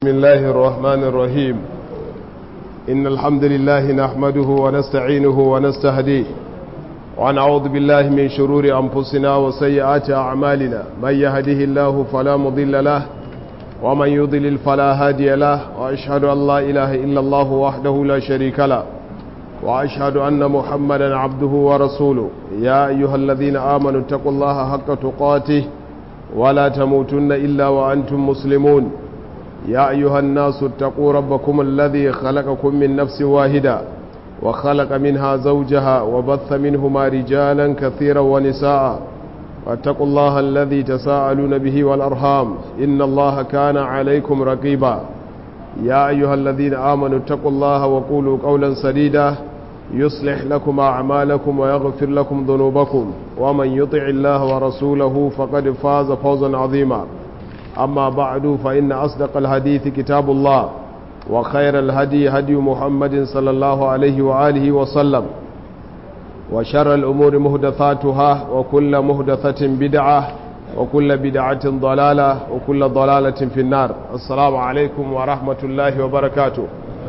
بسم الله الرحمن الرحيم إن الحمد لله نحمده ونستعينه ونستهديه ونعوذ بالله من شرور أنفسنا وسيئات أعمالنا من يهده الله فلا مضل له ومن يضلل فلا هادي له وأشهد أن لا إله إلا الله وحده لا شريك له وأشهد أن محمدا عبده ورسوله يا أيها الذين آمنوا اتقوا الله حق تقاته ولا تموتن إلا وأنتم مسلمون يا أيها الناس اتقوا ربكم الذي خلقكم من نفس واحدة وخلق منها زوجها وبث منهما رجالا كثيرا ونساء واتقوا الله الذي تساءلون به والأرحام إن الله كان عليكم رقيبا يا أيها الذين آمنوا اتقوا الله وقولوا قولا سديدا يصلح لكم أعمالكم ويغفر لكم ذنوبكم ومن يطع الله ورسوله فقد فاز فوزا عظيما أما بعد فإن أصدق الحديث كتاب الله وخير الهدي هدي محمد صلى الله عليه وآله وسلم وشر الأمور مهدثاتها وكل مهدثة بدعة وكل بدعة ضلالة وكل ضلالة في النار السلام عليكم ورحمة الله وبركاته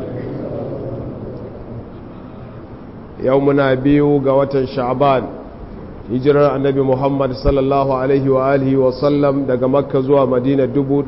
يومنا بيو قوة شعبان hijirar annabi muhammad sallallahu alaihi wa alihi wa sallam daga makka zuwa madina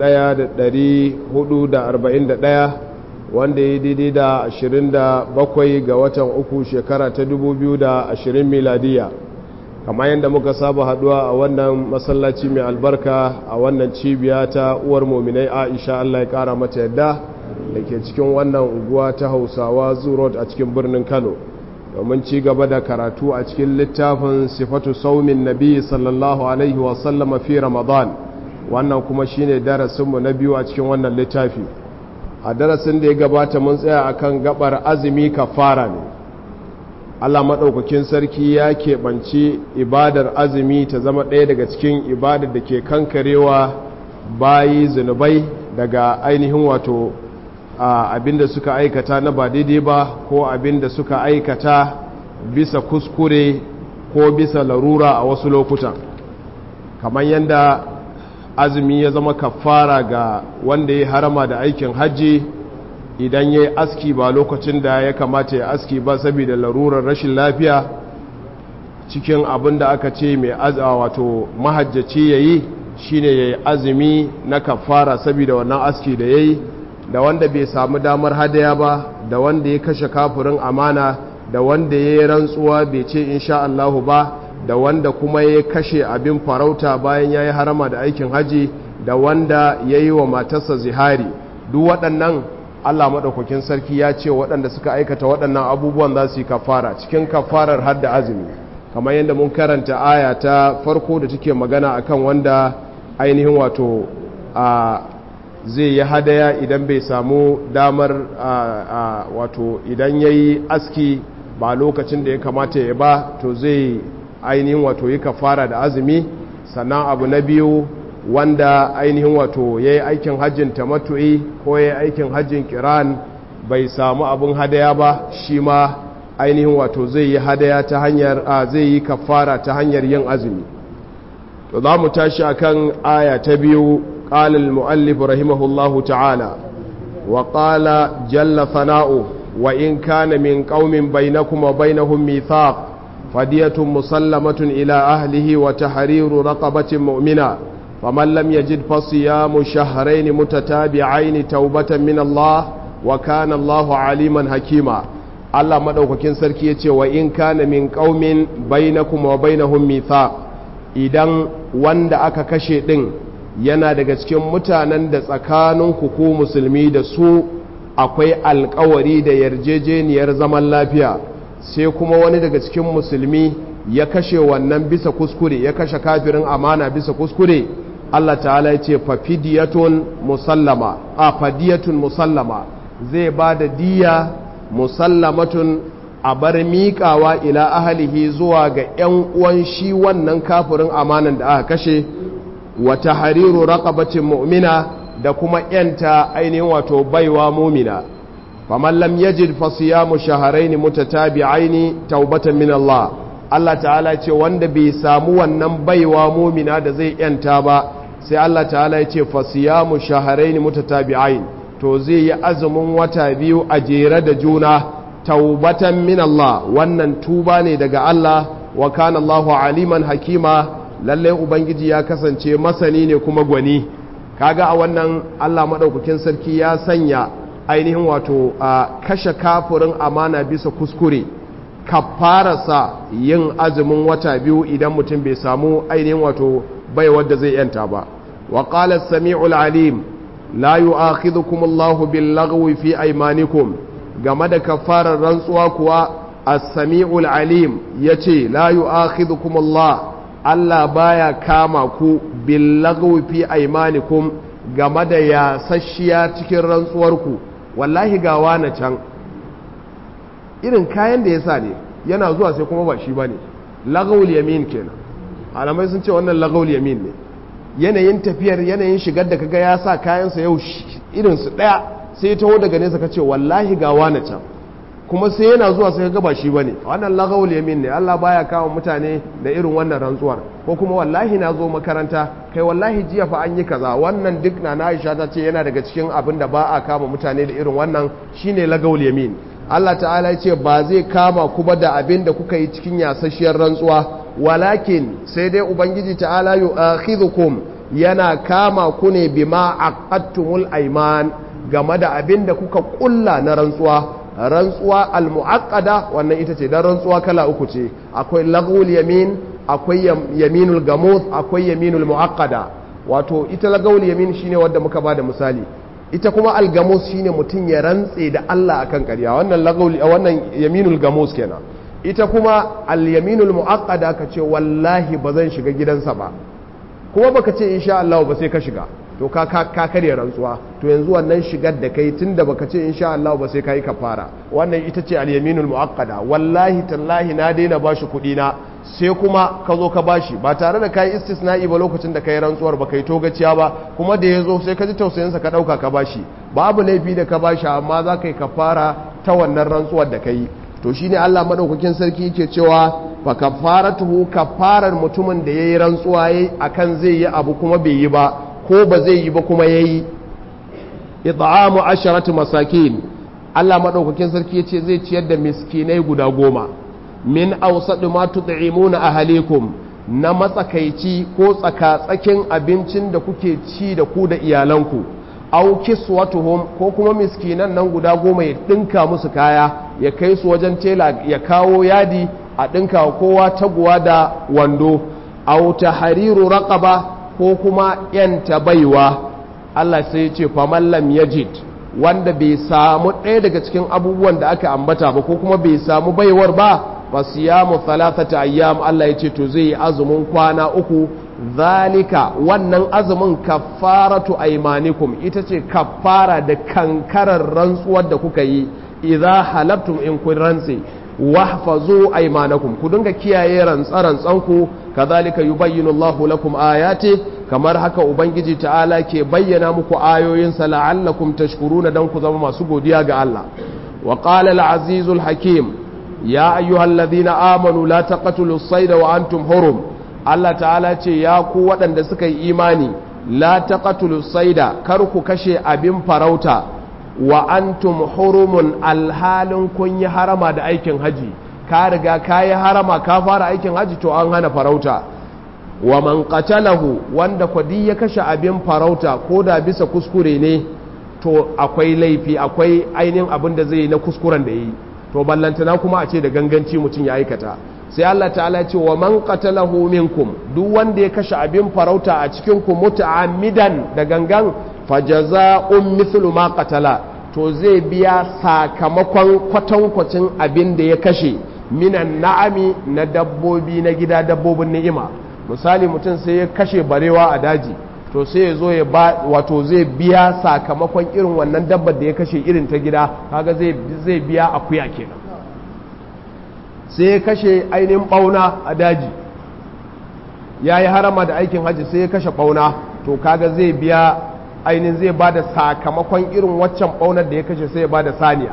1441 wanda ya daidai da 27 ga watan uku shekara ta 2020 miladiya kamar yadda muka saba haduwa a wannan masallaci mai albarka a wannan cibiya ta uwar mominai aisha allah ya kara mata yadda da ke cikin wannan unguwa ta hausawa zurot a cikin birnin kano domin ci gaba da karatu a cikin littafin sifatu saumin nabi sallallahu alaihi wasallam fi ramadan wannan kuma shine darasinmu na biyu a cikin wannan littafi a darasin da ya gabata mun tsaya akan gabar azumi kafara ne Allah maɗaukakin sarki ya keɓanci ibadar azumi ta zama ɗaya daga cikin ibadar da ke kankarewa bayi zunubai daga ainihin wato abinda suka aikata na ba daidai ba ko abinda suka aikata bisa kuskure ko bisa larura a wasu lokutan kamar yadda azumi ya zama kafara ga wanda ya harama da aikin hajji idan ya yi aski ba lokacin da ya kamata ya aski ba saboda larurar rashin lafiya cikin abin da aka ce mai azawa wato mahajjaci ya yi shine ya yi azumi na kafara saboda wannan aski da ya yi da wanda bai samu damar hadaya ba da wanda ya kashe kafirin amana da wanda ya yi rantsuwa bai ce insha Allahu ba da wanda kuma ya kashe abin farauta bayan ya yi harama da aikin haji da wanda ya yi wa matarsa zihari duk waɗannan Allah maɗaukakin sarki ya ce waɗanda suka aikata waɗannan abubuwan za su yi kafara cikin kafarar har da azumi kamar yadda mun karanta aya ta farko da take magana akan wanda ainihin wato a zai yi hadaya idan bai samu damar wato idan ya yi aski ba lokacin da ya kamata ya ba to zai ainihin wato yi kafara da azumi sannan abu na biyu wanda ainihin wato ya yi aikin hajjin tamatu'i ko ya yi aikin hajjin kiran bai samu abin hadaya ba shi ma ainihin wato zai yi hadaya ta hanyar a zai yi kafara ta hanyar yin azumi to za mu tashi akan aya ta biyu قال المؤلف رحمه الله تعالى وقال جل ثناؤه وإن كان من قوم بينكم وبينهم ميثاق فدية مسلمة إلى أهله وتحرير رقبة مؤمنة فمن لم يجد فصيام شهرين متتابعين توبة من الله وكان الله عليما حكيما Allah madaukakin sarki yace wa in kana min qaumin bainakum wa bainahum mithaq idan wanda aka kashe din yana daga cikin mutanen da tsakaninku ku musulmi da su akwai alkawari da yarjejeniyar zaman lafiya sai kuma wani daga cikin musulmi ya kashe wannan bisa kuskure ya kashe kafirin amana bisa kuskure Allah ta'ala ya ce fafidiyatun musallama a fadiyatun musallama zai ba da diya musallamatun a bar miƙawa ila ahalihi zuwa ga 'yan uwan shi wannan kafirin amanan da aka kashe wata hariru raqabatin mu'mina da kuma yanta ainihin wato baiwa mumina faman lam yajid fa siyamu shahrayn mutatabi'ain taubatan min Allah Allah ta'ala ce wanda bai samu wannan baiwa mumina da zai yanta ba sai Allah ta'ala ya ce fa siyamu shahrayn mutatabi'ain to zai yi azumin wata biyu a jere da juna taubatan min Allah wannan tuba ne daga Allah wa kana Allahu aliman hakima lalle ubangiji ya kasance masani ne kuma gwani kaga a wannan Allah madaukakin sarki ya sanya ainihin wato a kashe kafirin amana bisa kuskure kafararsa yin azumin wata biyu idan mutum bai samu ainihin wato bai wadda zai yanta ba wa qala as-sami'ul alim la yu'akhidhukum Allahu bil laghwi fi aymanikum game da kafarar rantsuwa kuwa as-sami'ul alim yace la yu'akhidhukum Allah Allah baya kama ku bil laghwi fi aymanikum game da yasasshiya cikin rantsuwarku wallahi ga wani can irin kayan da ya sa ne yana zuwa sai kuma ba shi ba ne lagawul yamin kenan alamai sun ce wannan lagawul yamin ne yanayin tafiyar yanayin shigar da kaga ya sa kayansa yau irinsu ɗaya sai ya taho daga nesa ka ce wallahi ga wani can kuma sai yana zuwa sai kaga ba shi ba ne wannan lagawul yamin ne allah baya kawo mutane da irin wannan rantsuwar ko kuma wallahi na zo makaranta kai wallahi jiya fa an yi kaza wannan duk na na aisha ta ce yana daga cikin abin da ba a kama mutane da irin wannan shine lagawul yamin Allah ta'ala ya ce ba zai kama ku ba da abin da kuka yi cikin yasasshiyar rantsuwa walakin sai dai ubangiji ta'ala yu'akhidhukum yana kama ku ne bima aqattumul ayman game da abin da kuka kulla na rantsuwa rantsuwa almu'aqqada wannan ita ce dan rantsuwa kala uku ce akwai lagwul yamin akwai yaminul gamuth akwai yaminul mu'aqqada wato ita lagwul yamin shine wanda muka bada misali ita kuma algamus shine mutum ya rantse da Allah akan ƙarya wannan lagawli wannan yaminul gamus kenan ita kuma al-yaminul muaqqada ka ce wallahi ba zan shiga gidansa ba kuma baka ce insha Allah ba sai ka shiga to ka ka, ka karya rantsuwa to yanzu wannan shigar da kai tunda baka ce insha Allah ba sai kai kafara wannan ita ce al-yaminul muaqqada wallahi tallahi na daina bashi kuɗi na sai kuma ka zo ka bashi ba tare da kai istisna'i ba lokacin da kai rantsuwar ba kai togaciya ba kuma da ya zo sai ka ji tausayinsa ka ɗauka ka bashi babu laifi da ka bashi amma za ka yi kafara ta wannan rantsuwar da ka yi to shi ne Allah maɗaukakin sarki yake cewa fa kafaratuhu kafarar mutumin da ya yi rantsuwa ya akan zai yi abu kuma bai yi ba ko ba zai yi ba kuma ya yi it'amu asharatu masakin Allah maɗaukakin sarki ya ce zai ciyar da miskinai guda goma min ausadu ma tut'imuna ahalikum na matsakaici ko tsakatsakin abincin da kuke ci da ku da iyalanku aw kiswatuhum ko kuma miskinan nan guda goma ya dinka musu kaya ya kai su wajen tela ya kawo yadi a dinka kowa taguwa da wando aw tahriru raqaba ko kuma yanta baiwa Allah sai ya ce faman lam yajid wanda bai samu ɗaya daga cikin abubuwan da aka ambata ba ko kuma bai samu baiwar ba fasiyamu thalathata ayyam Allah yace to zai yi azumin kwana uku zalika wannan azumin kaffaratu aymanikum ita ce kaffara da kankarar rantsuwar da kuka yi idza halabtum in kun rantse wahfazu aymanakum ku dinga kiyaye rantsa ku kadhalika yubayyinu Allahu lakum ayati kamar haka ubangiji ta'ala ke bayyana muku ayoyinsa la'allakum tashkuruna dan ku zama masu godiya ga Allah wa qala al-azizul hakim ya ayyuhal ladhina amanu la taqtulu as-sayda wa antum hurum Allah ta'ala ce ya ku waɗanda suka yi imani la taqtulu as-sayda kar ku kashe abin farauta wa antum hurumun alhalin kun yi harama da aikin haji ka riga ka yi harama ka fara aikin haji to an hana farauta wa man qatalahu wanda kwadi ya kashe abin farauta ko da bisa kuskure ne to akwai laifi akwai ainihin abin da zai yi na kuskuren da yi to ballantana kuma a ce da ganganci mutum ya aikata sai Allah ta'ala ce wa man qatalahu minkum duk wanda ya kashe abin farauta a cikin ku muta'ammidan da gangan fajaza'un mithlu ma qatala to zai biya sakamakon kwatankwacin abin da ya kashe minan na'ami na dabbobi na gida dabbobin ni'ima misali mutum sai ya kashe barewa a daji to sai ya zo ya ba wato zai biya sakamakon irin wannan dabbar da ya kashe irin ta gida kaga zai zai biya akuya kenan sai ya kashe ainihin bauna a daji ya yi harama da aikin hajji sai ya kashe bauna to kaga zai biya ainihin zai ba da sakamakon irin waccan ɓaunar da ya kashe sai ya ba da saniya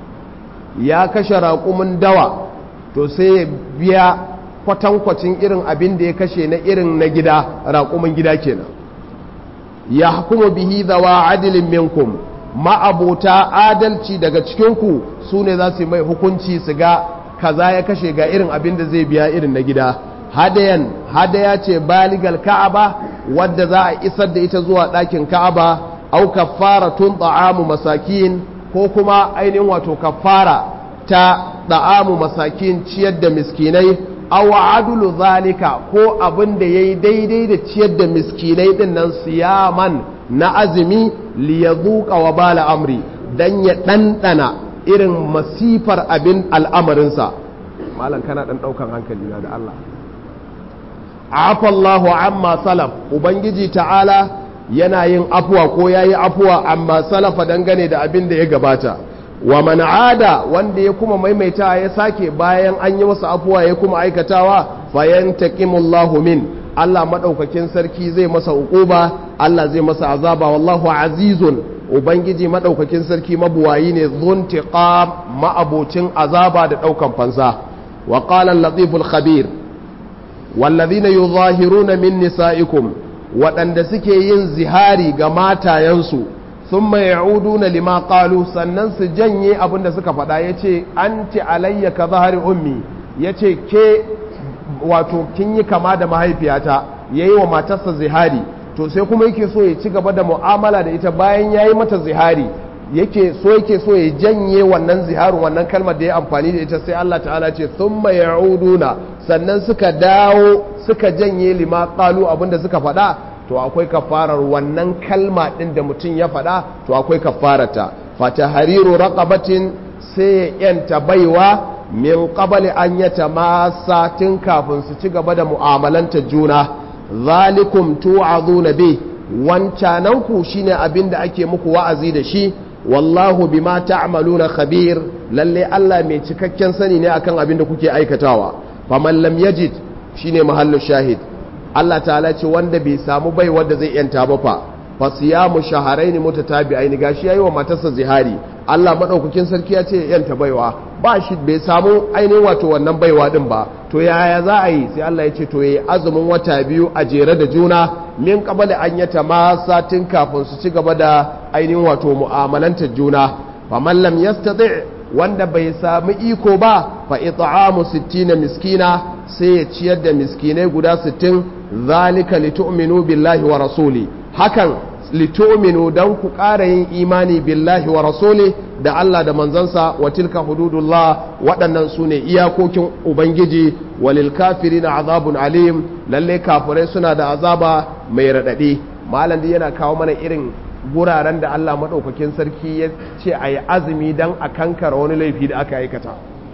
ya kashe raƙumin dawa to sai ya biya kwatankwacin irin abin da ya kashe na irin na gida raƙumin gida kenan ya hukumu bihi zawa adilin minkum ma'abota adalci daga cikinku su ne za su yi mai hukunci su ga kaza ya kashe ga irin abin da zai biya irin na gida hadayan hadaya ce baligal ka'aba wadda za a isar da ita zuwa ɗakin ka'aba au kaffara tun ta'amu masakin ko kuma ainihin wato kaffara ta ta'amu masakin ciyar da miskinai aw adulu zalika ko abin da yayi daidai da ciyar da miskinai din nan siyaman na azumi li yazuqa wa bala amri dan ya dandana irin masifar abin al'amarinsa malam kana dan daukan hankali na da Allah afa Allahu amma salaf ubangiji ta'ala yana yin afuwa ko yayi afuwa amma salafa dangane da abin da ya gabata wa man ada wanda ya kuma maimaita ya sake bayan an yi masa afuwa ya kuma aikatawa fayantaqimullahu min Allah madaukakin sarki zai masa uquba Allah zai masa azaba wallahu azizun ubangiji madaukakin sarki mabuwayi ne zuntiqam ma'abocin azaba da daukan fansa wa qala al-latiful khabir wallazina yuzahiruna min nisaikum waɗanda suke yin zihari ga matayensu sun mai na lima ƙalu sannan su janye abin da suka faɗa ya ce an ce alayya ka zahari ummi ya ce ke wato kin yi kama da mahaifiyata ya yi wa matarsa zihari to sai kuma yake so ya ci gaba da mu'amala da ita bayan ya yi mata zihari yake so yake so ya janye wannan ziharin wannan kalmar da ya amfani da ita sai Allah ta'ala ce sun mai na sannan suka dawo suka janye lima ƙalu abin da suka faɗa to akwai kafarar wannan kalma ɗin da mutum ya faɗa to akwai kafarata fata hariru raqabatin sai ya yanta baiwa min qabli an yata masa tun kafin su ci gaba da mu'amalanta juna zalikum tu'azuna bi wancanan ku shine abin da ake muku wa'azi da shi wallahu bima ta'maluna khabir lalle Allah mai cikakken sani ne akan abin da kuke aikatawa faman lam yajid shine mahallu shahid Allah ta'ala ce wanda bai samu bai wanda zai yanta ba fa fa siyamu shahrayn mutatabi'ain gashi yayi wa matarsa zihari Allah madaukakin sarki ya ce yanta baiwa ba shi bai samu ainihin wato wannan baiwa din ba to yaya za a yi sai Allah ya ce to yayi azumin wata biyu a jere da juna min qabali an yata ma satin kafin su ci gaba da ainihin wato mu'amalantar juna faman lam yastati wanda bai samu iko ba fa it'amu 60 miskina sai ya ciyar da miskinai guda 60 zalika litu'minu billahi wa rasuli hakan litu'minu dan ku ƙara yin imani billahi wa rasuli da Allah da manzansa wa tilka hududullah waɗannan su ne iyakokin ubangiji walil kafirina azabun alim lalle kafirai suna da azaba mai raɗaɗi malam yana kawo mana irin guraren da Allah maɗaukakin sarki ya ce a yi azumi don a kankara wani laifi da aka aikata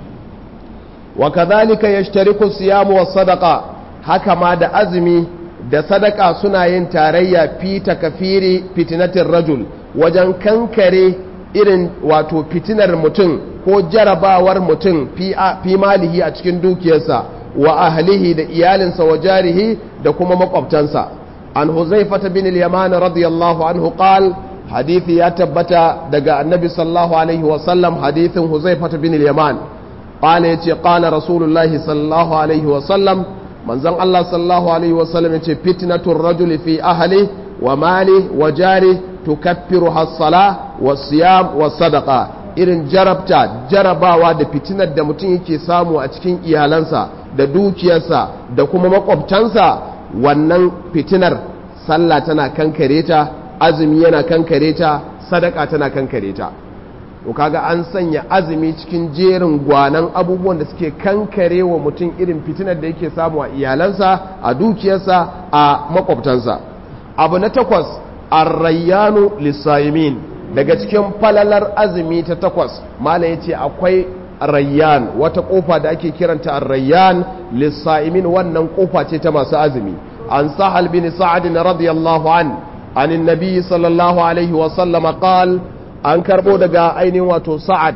wa kazalika yashtariku siyamu was sadaqa haka ma da azumi da sadaka suna yin tarayya fi takafiri fitinatin rajul wajen kankare irin wato fitinar mutum ko jarabawar mutum fi malihi a cikin dukiyarsa wa ahlihi da iyalinsa wa jarihi da kuma makwabtansa an huzaifata bin al-yaman radiyallahu anhu qal hadithi ya tabbata daga annabi sallallahu alaihi wa sallam hadithin huzaifata bin al-yaman qala yace qala rasulullahi sallallahu alaihi wa sallam manzon Allah sallallahu alaihi wa sallam yace fitnatur rajuli fi ahli wa mali wa jari tukaffiru has-sala was-siyam was-sadaqa irin jarabta jarabawa da fitinar da mutum yake samu a cikin iyalansa da dukiyarsa da kuma makwabtansa wannan fitinar sallah tana kankare ta azumi yana kankare ta sadaka tana kankare ta to kaga an sanya azumi cikin jerin gwanan abubuwan da suke kankare wa mutum irin fitinar da yake samu a iyalansa a dukiyarsa a makwabtansa abu na takwas arrayyanu lissayimin daga cikin falalar azumi ta takwas mala ya ce akwai rayyan wata kofa da ake kiranta arrayyan lissa'imin wannan kofa ce ta masu azumi an sahal bin sa'ad radiyallahu an anin nabi sallallahu alaihi wa sallama qal an karbo daga ainihin wato sa'ad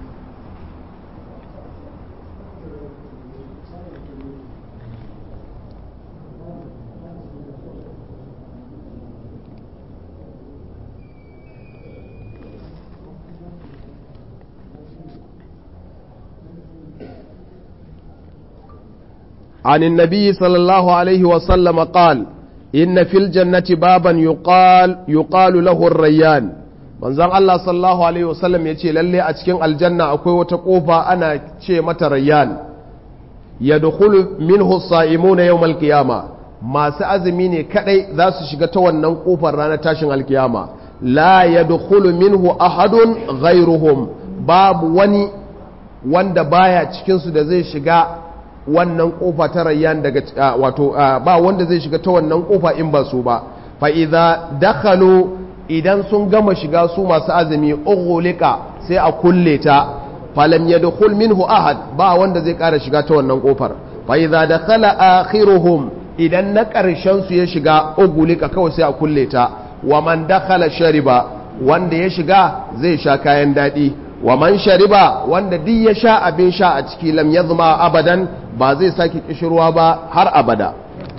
عن النبي صلى الله عليه وسلم قال إن في الجنة بابا يقال يقال له الريان manzon Allah sallallahu alaihi wasallam ya ce lalle a cikin aljanna akwai wata kofa ana ce mata rayyan yadkhulu minhu as-sa'imuna yawm al-qiyama masu azumi ne kadai za su shiga ta wannan kofar ranar tashin alkiyama la yadkhulu minhu ahadun ghayruhum babu wani wanda baya cikin su da zai shiga wannan kofa ta rayyan daga wato ba wanda zai shiga ta wannan kofa in ba su ba fa idza dakhalu idan sun gama shiga su masu azumi ughliqa sai a kulle ta falam yadkhul minhu ahad ba wanda zai ƙara shiga ta wannan kofar fa idza dakhala akhiruhum idan na ƙarshen su ya shiga ughliqa kawai sai a kulle ta wa man dakhala shariba wanda ya shiga zai sha kayan dadi wa man shariba wanda duk ya sha abin sha a ciki lam yazma abadan ba zai sake kishirwa ba har abada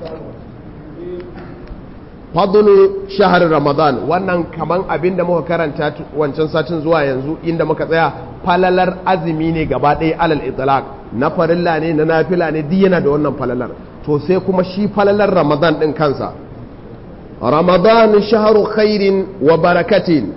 fadlu shahar ramadan wannan kaman abin da muka karanta wancan satin zuwa yanzu inda muka tsaya falalar azumi ne gaba ɗaya alal itlaq na farilla ne na nafila ne duk yana da wannan falalar to sai kuma shi falalar ramadan ɗin kansa ramadan shaharu khairin wa barakatin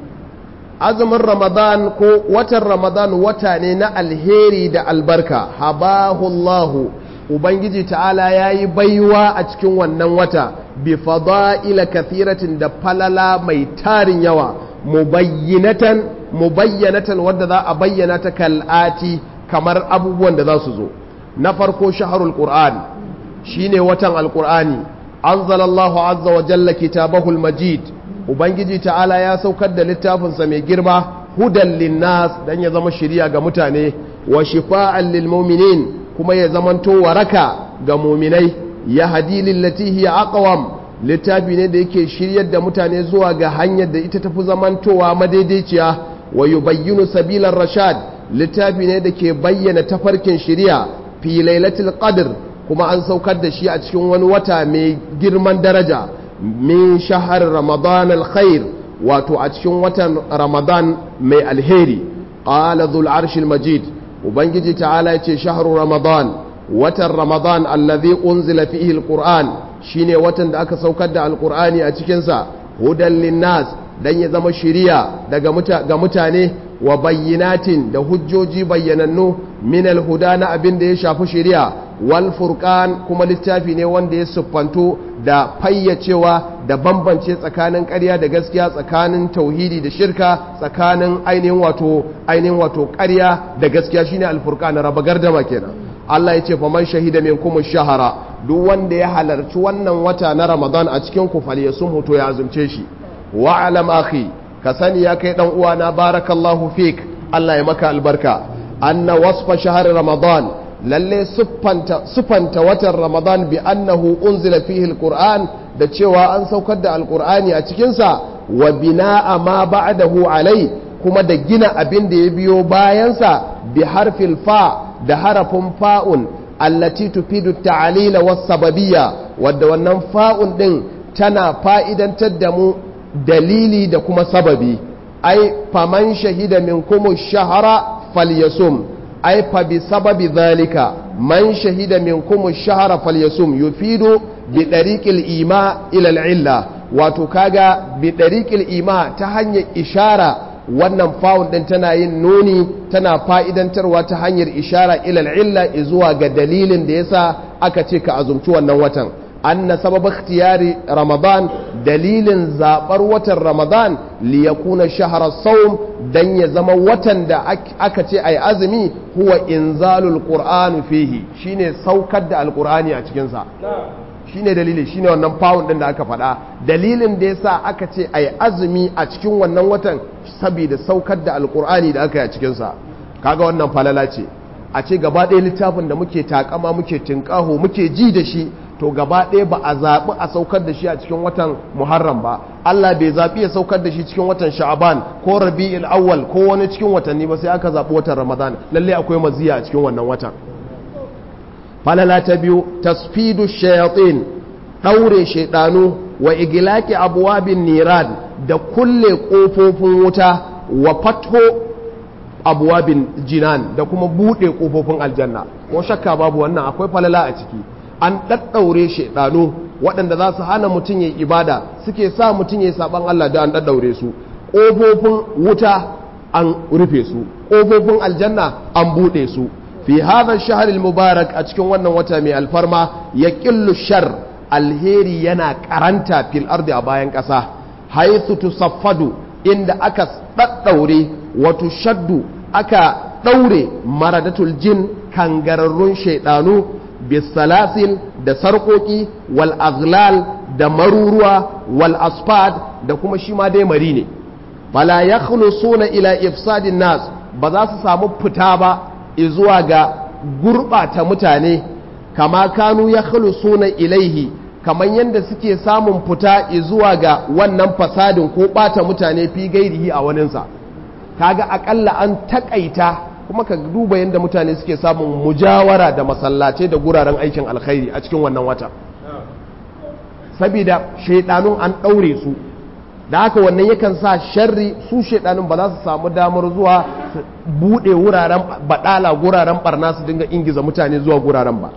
azumin ramadan ko watan ramadan wata ne na alheri da albarka habahullahu ubangiji ta'ala ya yi baiwa a cikin wannan wata bi fada'ila kathiratin da falala mai tarin yawa mubayyinatan mubayyanatan wadda za a bayyana ta kal'ati kamar abubuwan da za su zo na farko shaharul qur'an shine watan alqur'ani anzalallahu azza wa jalla kitabahul majid ubangiji ta'ala ya saukar da littafinsa mai girma hudan linnas dan ya zama shiriya ga mutane wa shifa'an lil mu'minin kuma ya zamanto waraka ga muminai ya hadi lillati hiya aqwam littafi ne da yake shiryar da mutane zuwa ga hanyar da ita tafi zamantowa madaidaiciya wa yubayyinu sabilar rashad littafi ne da ke bayyana tafarkin shiriya fi lailatul qadr kuma an saukar da shi a cikin wani wata mai girman daraja min shahar ramadan alkhair wato a cikin watan ramadan mai alheri qala dhul arshil majid ubangiji ta'ala ya ce shahru ramadan watan ramadan allazi unzila fihi alquran shine watan da aka saukar da alqurani a cikin sa hudan linnas dan ya zama shiriya daga ga mutane wa bayyinatin da hujjoji bayyanannu min alhuda na abin da ya shafi shiriya wal furqan kuma littafi ne wanda ya siffanto da fayyacewa da bambance tsakanin ƙarya da gaskiya tsakanin tauhidi da shirka tsakanin ainihin wato ainihin wato ƙarya da gaskiya shine alfurqan raba gardama kenan Allah ya ce fa man shahida minkum shahara duk wanda ya halarci wannan wata na Ramadan a cikin ku falyasum hoto ya azumce shi wa alam akhi ka sani ya kai dan uwana barakallahu fik Allah ya maka albarka anna wasfa shahr ramadan lalle siffanta watan ramadan bi annahu unzila fihi alquran da cewa an saukar da alqur'ani a cikinsa wa bina'a ma ba'dahu alai kuma da gina abin da ya biyo bayansa bi harfil fa da harafin fa'un allati tufidu ta'alila was sababiyya wadda wannan fa'un din tana fa'idantar da mu dalili da kuma sababi ai faman shahida minkum shahara falyasum ai fa bi sababi zalika man shahida minkum ash-shahra falyasum yufidu bi dariqil ima ila al-illa wato kaga bi dariqil ima ta hanyar ishara wannan fawun din tana yin nuni tana fa'idantarwa ta hanyar ishara ila al-illa zuwa ga dalilin da yasa aka ce ka azumci wannan watan anna sabab ikhtiyari ramadan dalilin zabar watan ramadan li yakuna shahra sawm dan ya zama watan da aka ce ai azumi huwa inzalul qur'an fihi shine saukar da alqur'ani a cikin sa shine dalili shine wannan pound din da aka faɗa dalilin da yasa aka ce ai azumi a cikin wannan watan saboda saukar da alqur'ani da aka yi a cikin sa kaga wannan falala ce a ce gaba ɗaya littafin da muke takama muke tinkaho muke ji da shi to gaba ɗaya ba a zaɓi a saukar da shi a cikin watan muharram ba Allah bai zaɓi ya saukar da shi cikin watan sha'aban ko rabi'il awwal ko wani cikin watanni ba sai aka zaɓi watan ramadan lalle akwai maziya a cikin wannan watan falala ta biyu tasfidu shayatin ɗaure shaidanu wa igilaki abuwabin niran da kulle ƙofofin wuta wa fatho abuwabin jinan da kuma buɗe ƙofofin aljanna ko shakka babu wannan akwai falala a ciki an ɗaɗɗaure shaidanu waɗanda za su hana mutum ya ibada suke sa mutum ya saɓan Allah da an ɗaɗɗaure su ƙofofin wuta an rufe su ƙofofin aljanna an buɗe su fi hadha shahril mubarak a cikin wannan wata mai alfarma ya ƙillu shar alheri yana karanta fil ardi a bayan ƙasa haithu tusaffadu inda aka ɗaɗɗaure wato shaddu aka ɗaure maradatul jin kangararrun shaidanu bisalasil da sarƙoƙi wal aghlal da maruruwa wal asfad da kuma shi ma dai mari ne fala ya suna ila ifsadin nas ba za su samu fita ba zuwa ga gurɓata mutane kama kanu ya suna ilaihi kamar yadda suke samun fita zuwa ga wannan fasadin ko ɓata mutane fi gairihi a waninsa kaga akalla an takaita kuma ka duba yadda mutane suke samun mujawara da masallace da guraren aikin alkhairi a cikin wannan wata saboda shaidanun an ɗaure su da haka wannan yakan sa sharri su shaidanun ba za su samu damar zuwa su buɗe wuraren baɗala guraren barna su dinga ingiza mutane zuwa guraren ba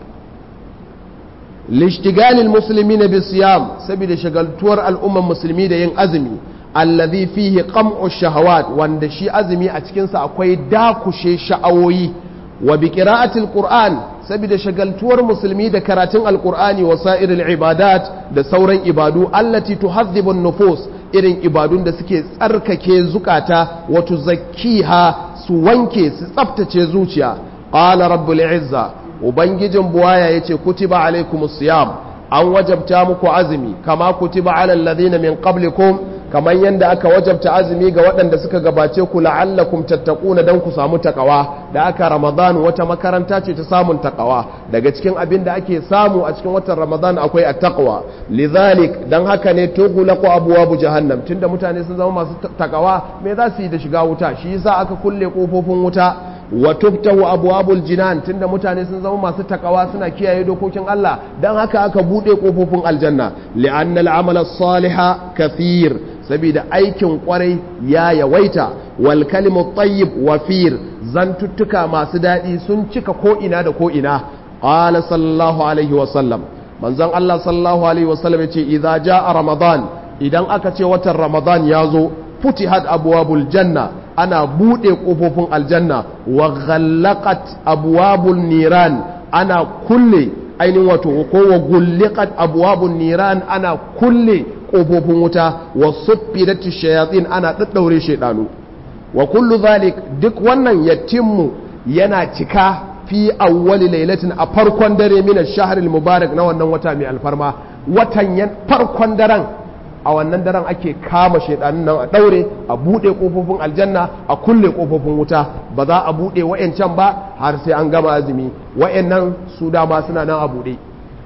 lishtigalil musulmi na bisiyam saboda shagaltuwar al'umman musulmi da yin azumi allazi fihi qam'u shahawat wanda shi azumi a cikinsa akwai dakushe sha'awoyi wa bi qira'atil qur'an saboda shagaltuwar musulmi da karatun alqur'ani wa sa'iril ibadat da sauran ibadu allati tuhadhibu nufus irin ibadun da suke tsarkake zukata wa tuzakkiha su wanke su tsaftace zuciya qala rabbul izza ubangijin buwaya yace kutiba alaikumus siyam an wajabta muku azumi kama kutiba alal ladina min qablikum kamar yadda aka wajabta azumi ga waɗanda suka gabace ku la'allakum tattaquna dan ku samu takawa da aka ramadan wata makaranta ce ta samun takawa daga cikin abin da ake samu a cikin watan ramadan akwai at-taqwa lidhalik dan haka ne tughlaqu abwabu jahannam tunda mutane sun zama masu takawa me za su yi da shiga wuta shi yasa aka kulle kofofin wuta wa tuftahu abwabul jinan tunda mutane sun zama masu takawa suna kiyaye dokokin Allah dan haka aka bude kofofin aljanna li'anna al'amala as-saliha kathir saboda aikin kwarai ya yawaita wal kalimu tayyib wafir zantuttuka masu dadi sun cika ko ina da ko ina qala sallallahu alaihi wa sallam manzon Allah sallallahu alaihi wa sallam yace idza jaa ramadan idan aka ce watan ramadan ya zo futihat abwabul janna ana buɗe ƙofofin aljanna wa ghallaqat abwabun niran ana kulle ainihin wato ko wa gulliqat abwabun niran ana kulle ƙofofin wuta wa suffidat shayatin ana daddaure shedanu wa kullu zalik duk wannan yatimmu yana cika fi awwali lailatin a farkon dare min ash-shahr al-mubarak na wannan wata mai alfarma watan farkon daren a wannan daren ake kama shaidanin nan a daure a bude kofofin aljanna a kulle kofofin wuta ba za a bude wayancan ba har sai an gama azumi wayannan su dama suna nan a bude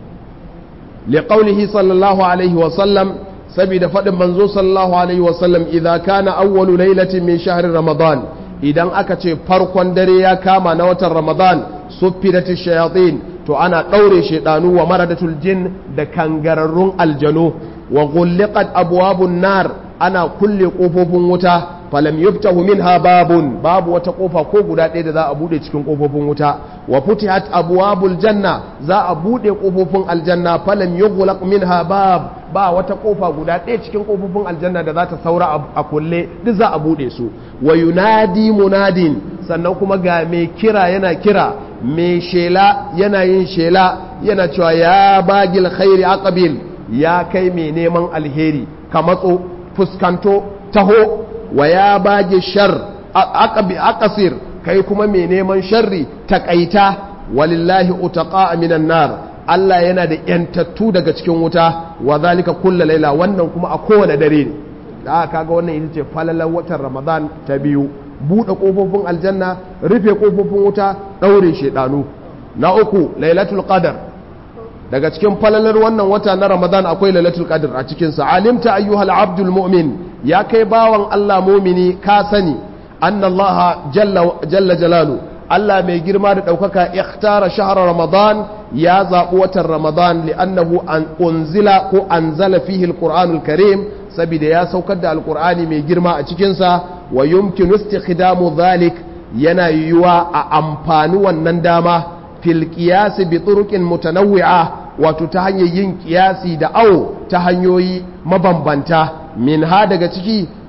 liqaulihi sallallahu alaihi wa sallam saboda fadin manzo sallallahu alaihi wa sallam idza kana awwalu lailatin min shahri ramadan idan aka ce farkon dare ya kama na watan ramadan suffidatish shayatin to ana daure shaidanu wa maradatul jin da kangararrun aljanu wa gulliqat abwabun nar ana kulle kofofin wuta falam yuftahu minha babun babu wata kofa ko guda ɗaya da za a bude cikin kofofin wuta wa futihat abwabul janna za a bude kofofin aljanna falam yughlaq minha bab ba wata kofa guda ɗaya cikin kofofin aljanna da za ta saura a kulle duk za a bude su wa yunadi munadin sannan kuma ga mai kira yana kira mai shela yana yin shela yana cewa ya bagil khairi aqbil ya kai mai neman alheri ka matso fuskanto taho wa ya bage shar aqasir kai kuma mai neman sharri takaita walillahi utaqa minan nar Allah yana da yantattu daga cikin wuta wa zalika kullu laila wannan kuma a kowane dare ne da kaga wannan ita ce falalar watan Ramadan ta biyu buɗe ƙofofin aljanna rufe ƙofofin wuta ɗaure shedanu na uku lailatul qadar daga cikin falalar wannan wata na ramadan akwai lailatul qadr a cikin sa alimta ayyuhal abdul mu'min ya kai bawan Allah mu'mini ka sani anna Allah jalla jalla jalalu Allah mai girma da daukaka ikhtara shahra ramadan ya zabi watan ramadan li'annahu an unzila ko anzala fihi alquranul karim saboda ya saukar da alqur'ani mai girma a cikin sa wa yumkinu istikhdamu dhalik yana yiwuwa a amfani wannan dama fil qiyas bi turuqin mutanawwi'a wato ta hanyar yin kiyasi da awo ta hanyoyi mabambanta min ha daga ciki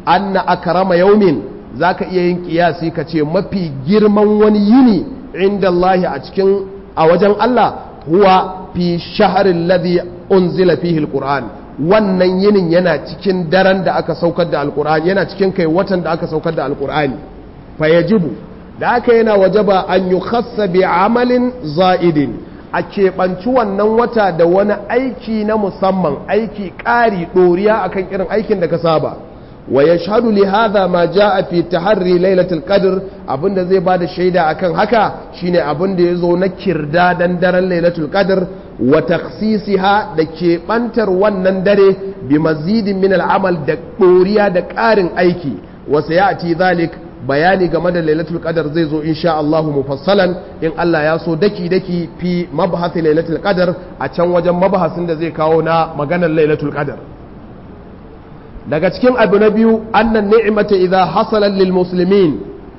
anna akrama yaumin zaka iya yin kiyasi ka ce mafi girman wani yini inda Allah a cikin a wajen Allah huwa fi shaharin ladhi unzila fihi alquran wannan yinin yana cikin daren da aka saukar da alqur'ani yana cikin kai watan da aka saukar da alqur'ani fa yajibu da aka yana wajaba an yukhassa bi amalin za'idin a keɓanci wannan wata da wani aiki na musamman aiki ƙari ɗoriya akan irin aikin da ka saba wa ya shaɗu li hadha ma ja'a fi taharri lailatul qadr abinda zai bada shaida akan haka shine abinda yazo na kirda dan daren lailatul qadr wa takhsisiha da keɓantar wannan dare bi mazidin min al'amal da ɗoriya da ƙarin aiki wa sayati zalik bayani game da lailatul qadar zai zo insha Allah mufassalan in Allah ya so daki daki fi mabhath lailatul qadar a can wajen mabahasin da zai kawo na maganar lailatul qadar daga cikin abu na biyu annan ni'mata idza hasalat lil muslimin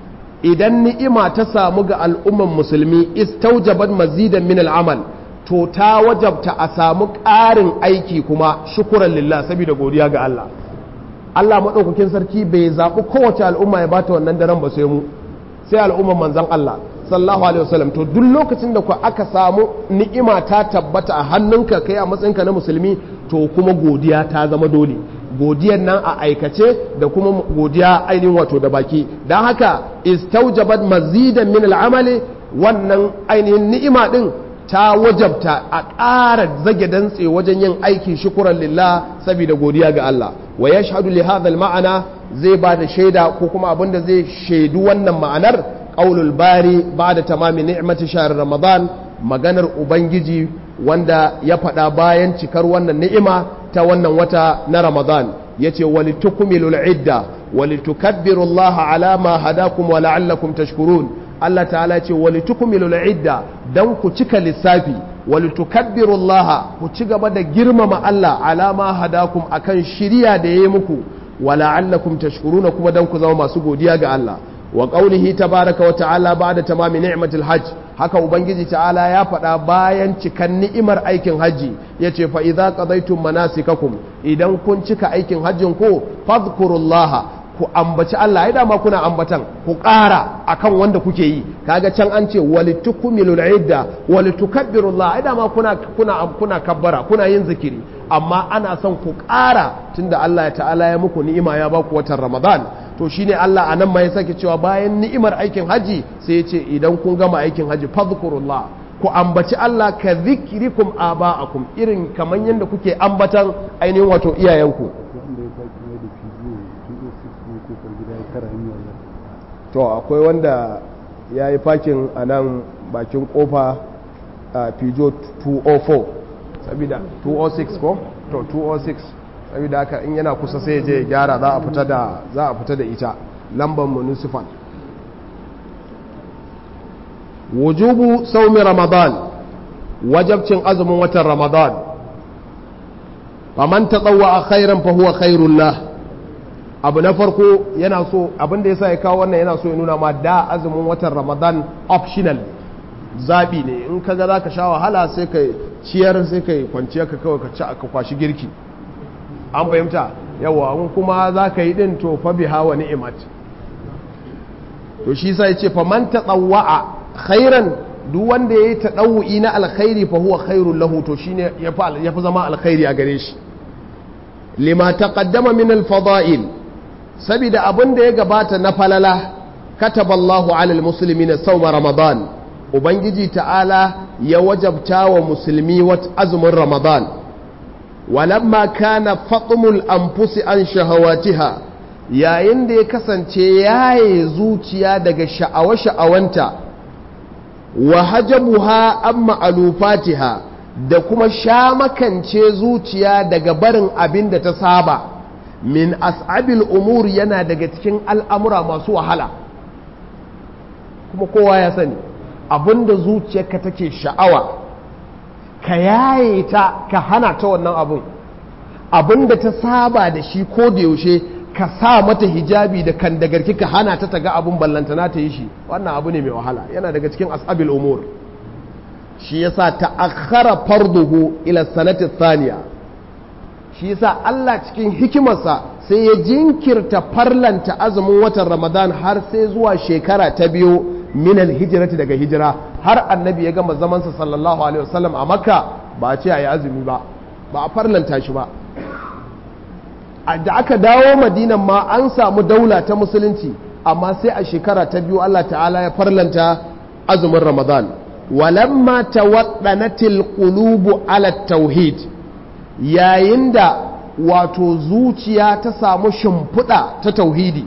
idan ni'ima ta samu ga al'umman musulmi istaujabat mazidan min al'amal to ta wajabta a samu ƙarin aiki kuma shukuran lillah saboda godiya ga Allah Allah maɗaukakin sarki bai zaɓi kowace al'umma ya bata wannan daren ba sai mu sai al'umman manzan Allah sallallahu alaihi wasallam to duk lokacin da ku aka samu ni'ima ta tabbata a hannunka kai a matsayinka na musulmi to kuma godiya ta zama dole godiyar nan a aikace da kuma godiya ainihin wato da baki don haka istaujabat mazidan min al'amali wannan ainihin ni'ima din ta wajabta a ƙara zage dantse wajen yin aiki shukuran lillah saboda godiya ga Allah wa yashhadu li hadha ma'ana zai ba da shaida ko kuma abinda zai shaidu wannan ma'anar qaulul bari ba'da tamami ni'mati shahr ramadan maganar ubangiji wanda ya faɗa bayan cikar wannan ni'ima ta wannan wata na ramadan yace walitukmilul idda walitukabbiru Allah ala ma hadakum wa la'allakum tashkurun Allah ta'ala ce walitukmilul idda dan ku cika lissafi walitukabbiru Allah ku ci gaba da girmama Allah alama hadakum akan shiriya da yayi muku wa la'allakum tashkuruna kuma dan ku zama masu godiya ga Allah wa qaulihi tabaraka wa ta'ala ba'da tamami ni'matil hajj haka ubangiji ta'ala ya faɗa bayan cikan ni'imar aikin hajji yace fa idza qadaytum manasikakum idan kun cika aikin hajjin ku fadhkurullaha ku ambaci Allah ya dama kuna ambatan ku ƙara akan wanda kuke yi kaga can an ce walitukmilul idda walitukabbirullaha ya dama kuna kuna kuna kabbara kuna yin zikiri amma ana son ku ƙara tunda Allah ya ta'ala ya muku ni'ima ya baku watan Ramadan to shine Allah anan ma ya sake cewa bayan ni'imar aikin haji sai ya ce idan kun gama aikin haji fadhkurullah ku ambaci Allah ka zikrikum aba'akum irin kaman yanda kuke ambatan ainihin wato iyayenku to akwai wanda ya yi fakin a nan bakin kofa a pijo 204 sabida 206 ko to 206 sabida haka in yana kusa sai je gyara za a fita da za a fita da ita lambar municipal wujubu saumi ramadan wajabcin azumin watan ramadan faman tatawwa khairan fa huwa khairul lah abu na farko yana so abinda ya sa ya kawo wannan yana so ya nuna ma da azumin watan ramadan optional zaɓi ne in ka ga za ka sha wahala sai ka ciyar sai ka kwanciya ka kawai ka kwashi girki an fahimta yawa in kuma za ka yi ɗin to fa biha wa ni'imat to shi sa ya ce fa man taɗawa'a khairan duk wanda ya yi taɗawu'i na alkhairi fa huwa khairun lahu to shine ya fi zama alkhairi a gare shi lima taqaddama min al-fada'il saboda abin da ya gabata na falala kataballahu alal musulmi na sauma ramadan ubangiji ta'ala ya wajabta wa musulmi wat azumin ramadan walamma kana fatimul anfusi an shahawatiha yayin da ya kasance yaye zuciya daga sha'awa-sha'awanta wa hajabuha an ma'alufatiha da kuma shamakance zuciya daga barin abin da ta saba min as'abil umur yana daga cikin al'amura masu wahala kuma kowa ya sani abinda zuciyarka take sha'awa ka yaye ta ka hana ta wannan abin abinda ta saba da shi ko da yaushe ka sa mata hijabi da kan dagarki ka hana ta taga abin ballantana ta yi shi wannan abu ne mai wahala yana daga cikin as'abil umur shi yasa ta'akhkhara farduhu ila sanati thaniya shi yasa Allah cikin hikimarsa sai sai ya jinkirta farlanta azumin watan ramadan har sai zuwa shekara ta biyu minal hijirati daga hijira har annabi ya gama zamansa sallallahu alaihi wasallam a makka ba a ce a yi azumi ba ba a farlanta shi ba da aka dawo madinan ma an samu daula ta musulunci amma sai a shekara ta biyu Allah ta'ala ya farlanta azumin ramadan walamma tawaddanatil qulubu ala tauhid yayin da wato zuciya ta samu shimfiɗa ta tauhidi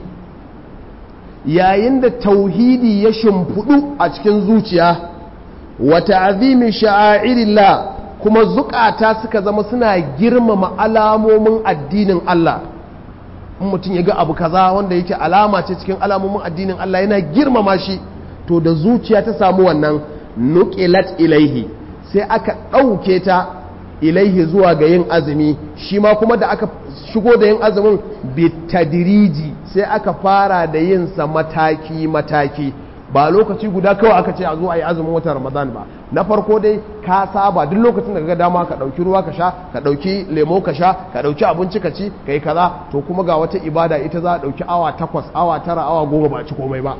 yayin da tauhidi ya shimfiɗu a cikin zuciya wa ta'zimi sha'airillah kuma zukata suka zama suna girmama alamomin addinin Allah in mutum ya ga abu kaza wanda yake alama ce cikin alamomin addinin Allah yana girmama shi to da zuciya ta samu wannan nuqilat ilaihi sai aka ɗauke ta ilaihi zuwa ga yin azumi shi ma kuma da aka shigo da yin azumin bitadiriji sai aka fara da yin sa mataki mataki ba lokaci guda kawai aka ce a zo a yi azumin watan ramadan ba na farko dai ka saba duk lokacin da ka dama ka ɗauki ruwa ka sha ka ɗauki lemo ka sha ka ɗauki abinci ka ci ka yi kaza to kuma ga wata ibada ita za a ɗauki awa takwas awa tara awa goma ba ci komai ba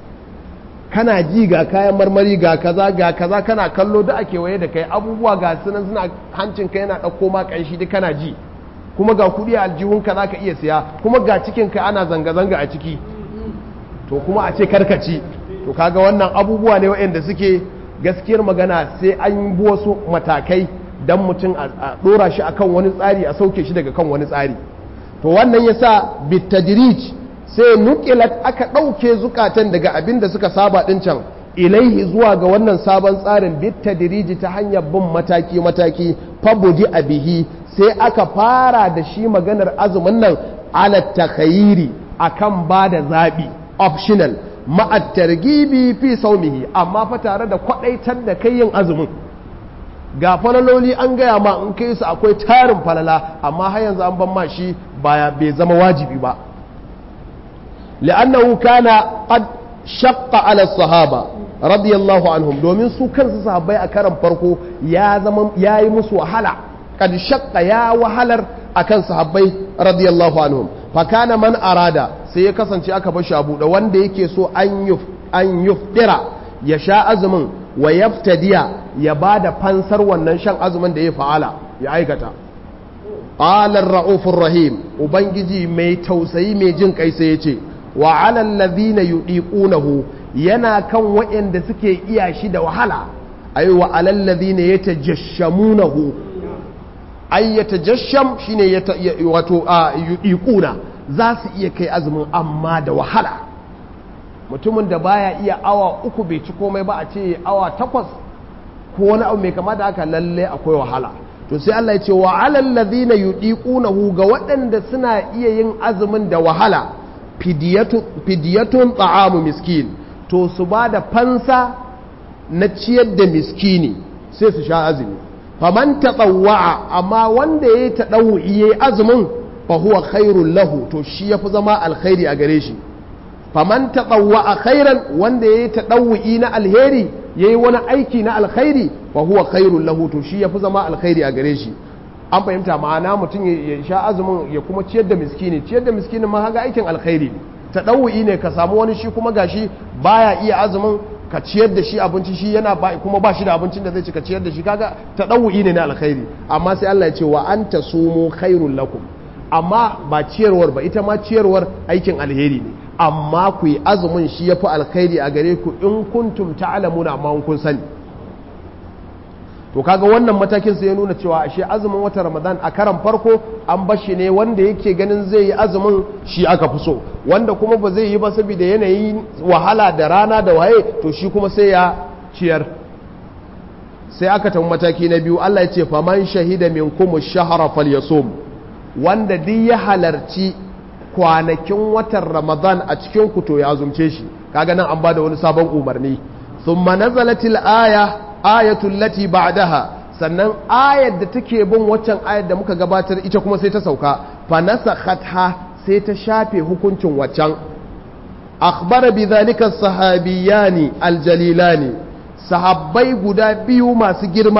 kana ji ga kayan marmari ga kaza ga kaza kana kallo da ake waye da kai abubuwa ga sunan suna hancin ka yana ɗauko ma ƙanshi duk kana ji kuma ga kuɗi a aljihunka za ka iya siya kuma ga cikinka ana zanga-zanga a ciki to kuma a ce karkaci to kaga wannan abubuwa ne waɗanda suke gaskiyar magana sai an bi wasu matakai don mutum a ɗora shi akan wani tsari a sauke shi daga kan wani tsari to wannan yasa bitadrij sai nukilat aka ɗauke zukatan daga abin da suka saba ɗin can ilaihi zuwa ga wannan sabon tsarin bitadriji ta hanyar bin mataki-mataki fabudi a bihi sai aka fara da shi maganar azumin nan ala takhayiri akan ba da zaɓi optional ma'at targibi fi saumihi amma fa tare da kwadaitar da kai yin azumin ga falaloli an gaya ma in kai su akwai tarin falala amma har yanzu an ban ma shi baya bai zama wajibi ba li'annahu kana qad shaqqa ala sahaba radiyallahu anhum domin su kansu sahabbai a karan farko ya zama yayi musu wahala qad shaqqa ya wahalar akan sahabbai radiyallahu anhum fa kana man arada sai ya kasance aka bar shi a buɗe wanda yake so an yuftira ya sha azumin wa yaftadiya ya ba da fansar wannan shan azumin da ya fa'ala ya aikata ƙalar ra'ufin rahim ubangiji mai tausayi mai jin kai sai ya ce wa alal ladhina yudiqunahu yana kan waɗanda suke iya shi da wahala ay wa alal ladhina yatajashamunahu ay yatajasham shine wato yudiquna za su iya kai azumin amma da wahala mutumin da baya iya awa uku bai ci komai ba a ce awa takwas ko wani abu mai kama da haka lalle akwai wahala to sai Allah ya ce wa alal ladhina yudiqunahu ga waɗanda suna iya yin azumin da wahala fidiyatun ta'amu miskin to su ba da fansa na ciyar da miskini sai su sha azumi faman tatawwa'a amma wanda yayi tadawwi yayi azumin fa huwa khairul lahu to shi yafi zama alkhairi a gare shi faman tatawwa khairan wanda yayi tadawwi na alheri yayi wani aiki na alkhairi fa huwa khairul lahu to shi yafi zama alkhairi a gare shi an fahimta ma'ana mutum ya sha azumin ya kuma ciyar da miskini ciyar da miskini ma haga aikin alkhairi ne tadawwi ne ka samu wani shi kuma gashi baya iya azumin ka ciyar da shi abinci shi yana ba kuma ba shi da abincin da zai ci ka ciyar da shi kaga tadawwi ne na alkhairi amma sai Allah ya ce wa anta sumu khairul lakum amma ba ciyarwar ba ita ma ciyarwar aikin alheri ne amma ku yi azumin shi ya fi alkhairi a gare ku in kuntum ta'lamuna amma kun sani to kaga wannan matakin sai ya nuna cewa ashe azumin wata ramadan a karan farko an bashi ne wanda yake ganin zai yi azumin shi aka fi so wanda kuma ba zai yi ba saboda yanayin wahala da rana da waye to shi kuma sai ya ciyar sai aka tafi mataki na biyu Allah ya ce faman shahida minkum ash-shahra falyasum wanda duk ya halarci kwanakin watan ramadan a cikin kuto ya azumce shi kaga nan an bada wani sabon umarni thumma nazalatil aya ayatul lati ba'daha sannan ayar da take bin waccan ayar da muka gabatar ita kuma sai ta sauka fa nasakhatha sai ta shafe hukuncin waccan akhbara bidhalika sahabiyani aljalilani sahabbai guda biyu masu girma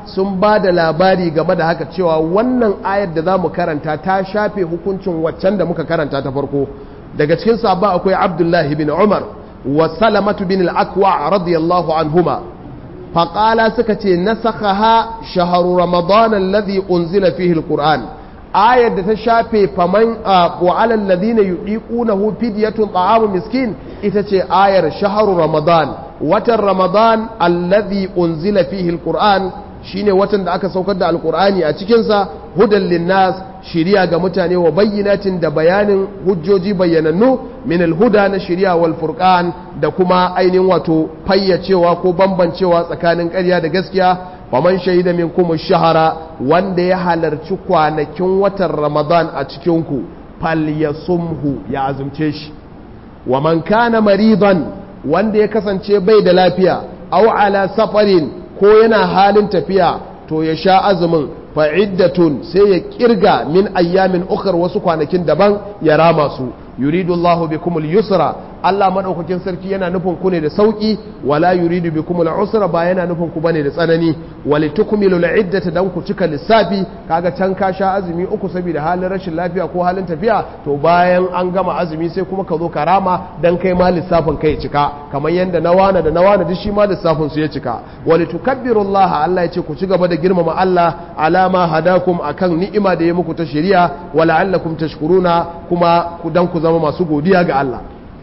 sun ba da labari game da haka cewa wannan ayar da za mu karanta ta shafe hukuncin waccan da muka karanta ta farko daga cikin sabon akwai abdullahi bin umar wa salamatu bin al'akwa radiyallahu anhuma faƙala suka ce nasakhaha shaharu ramadan alladhi unzila fihi alquran ayar da ta shafe faman wa alal ladina yudiqunahu fidyatun ta'amu miskin ita ce ayar shaharu ramadan watan ramadan alladhi unzila fihi alquran shine watan da aka saukar da alqur'ani a cikin sa hudan linnas shiriya ga mutane wa bayyinatin da bayanin hujjoji bayyanannu min alhuda na shiriya wal furqan da kuma ainihin wato fayyacewa ko bambancewa tsakanin ƙarya da gaskiya faman shahida minkum shahara wanda ya halarci kwanakin watan ramadan a cikin ku falyasumhu ya azumce shi wa man kana maridan wanda ya kasance bai da lafiya aw ala safarin ko yana halin tafiya to ya sha azumin fa'iddatun sai ya kirga min ayyamin ukar wasu kwanakin daban ya rama su yuridu Allahu bikumul yusra Allah madaukakin sarki yana nufin ku ne da sauki wala yuridu bikumul usra ba yana nufin ku bane da tsanani walitukmilul iddata dan ku cika lissafi kaga can ka sha azumi uku saboda halin rashin lafiya ko halin tafiya to bayan an gama azumi sai kuma ka zo ka rama dan kai ma lissafin kai cika kamar yanda na wana da na wana duk shi ma lissafin su ya cika walitukabbirullaha Allah ya ce ku ci gaba da girmama Allah alama hadakum akan ni'ima da ya muku ta shari'a wala'allakum tashkuruna kuma ku dan ku zama masu godiya ga Allah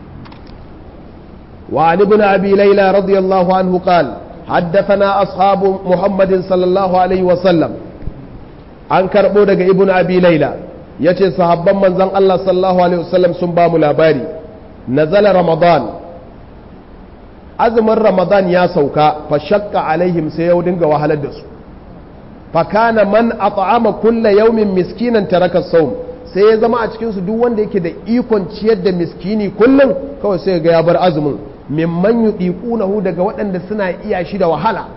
وعن ابن أبي ليلى رضي الله عنه قال حدثنا أصحاب محمد صلى الله عليه وسلم an karɓo daga ibn abi laila ya ce sahabban manzan Allah sallallahu alaihi wasallam sun ba mu labari nazala ramadan azumin ramadan ya sauka fa shakka alaihim sai ya dinga wahalar da su fa kana man at'ama kulla yawmin miskinan taraka sawm sai ya zama a cikin su duk wanda yake da ikon ciyar da miskini kullum kawai sai ga ya bar azumin mimman yudiqunahu daga waɗanda suna iya shi da wahala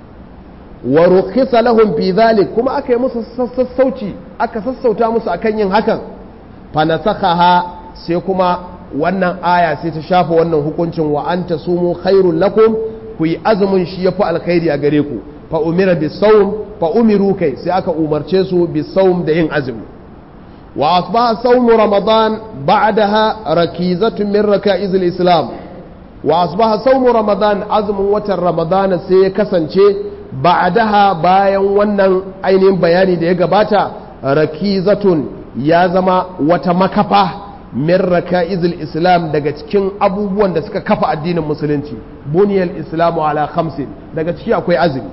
wa rukhisa lahum fi dhalik kuma aka yi musu sassauci aka sassauta musu akan yin hakan fa nasakhaha sai kuma wannan aya sai ta shafa wannan hukuncin wa anta sumu khairul lakum ku yi azumin shi yafi alkhairi a gare ku fa umira bisawm fa umiru kai sai aka umarce su bisawm da yin azumi wa asbaha sawm ramadan ba'daha rakizatun min rakaiz islam wa asbaha sawm ramadan azumin watan ramadan sai ya kasance ba'daha bayan wannan ainihin bayani da ya gabata rakizatun ya zama wata makafa min raka'izil islam daga cikin abubuwan da suka kafa addinin musulunci buniyal islamu ala khamsin daga ciki akwai azumi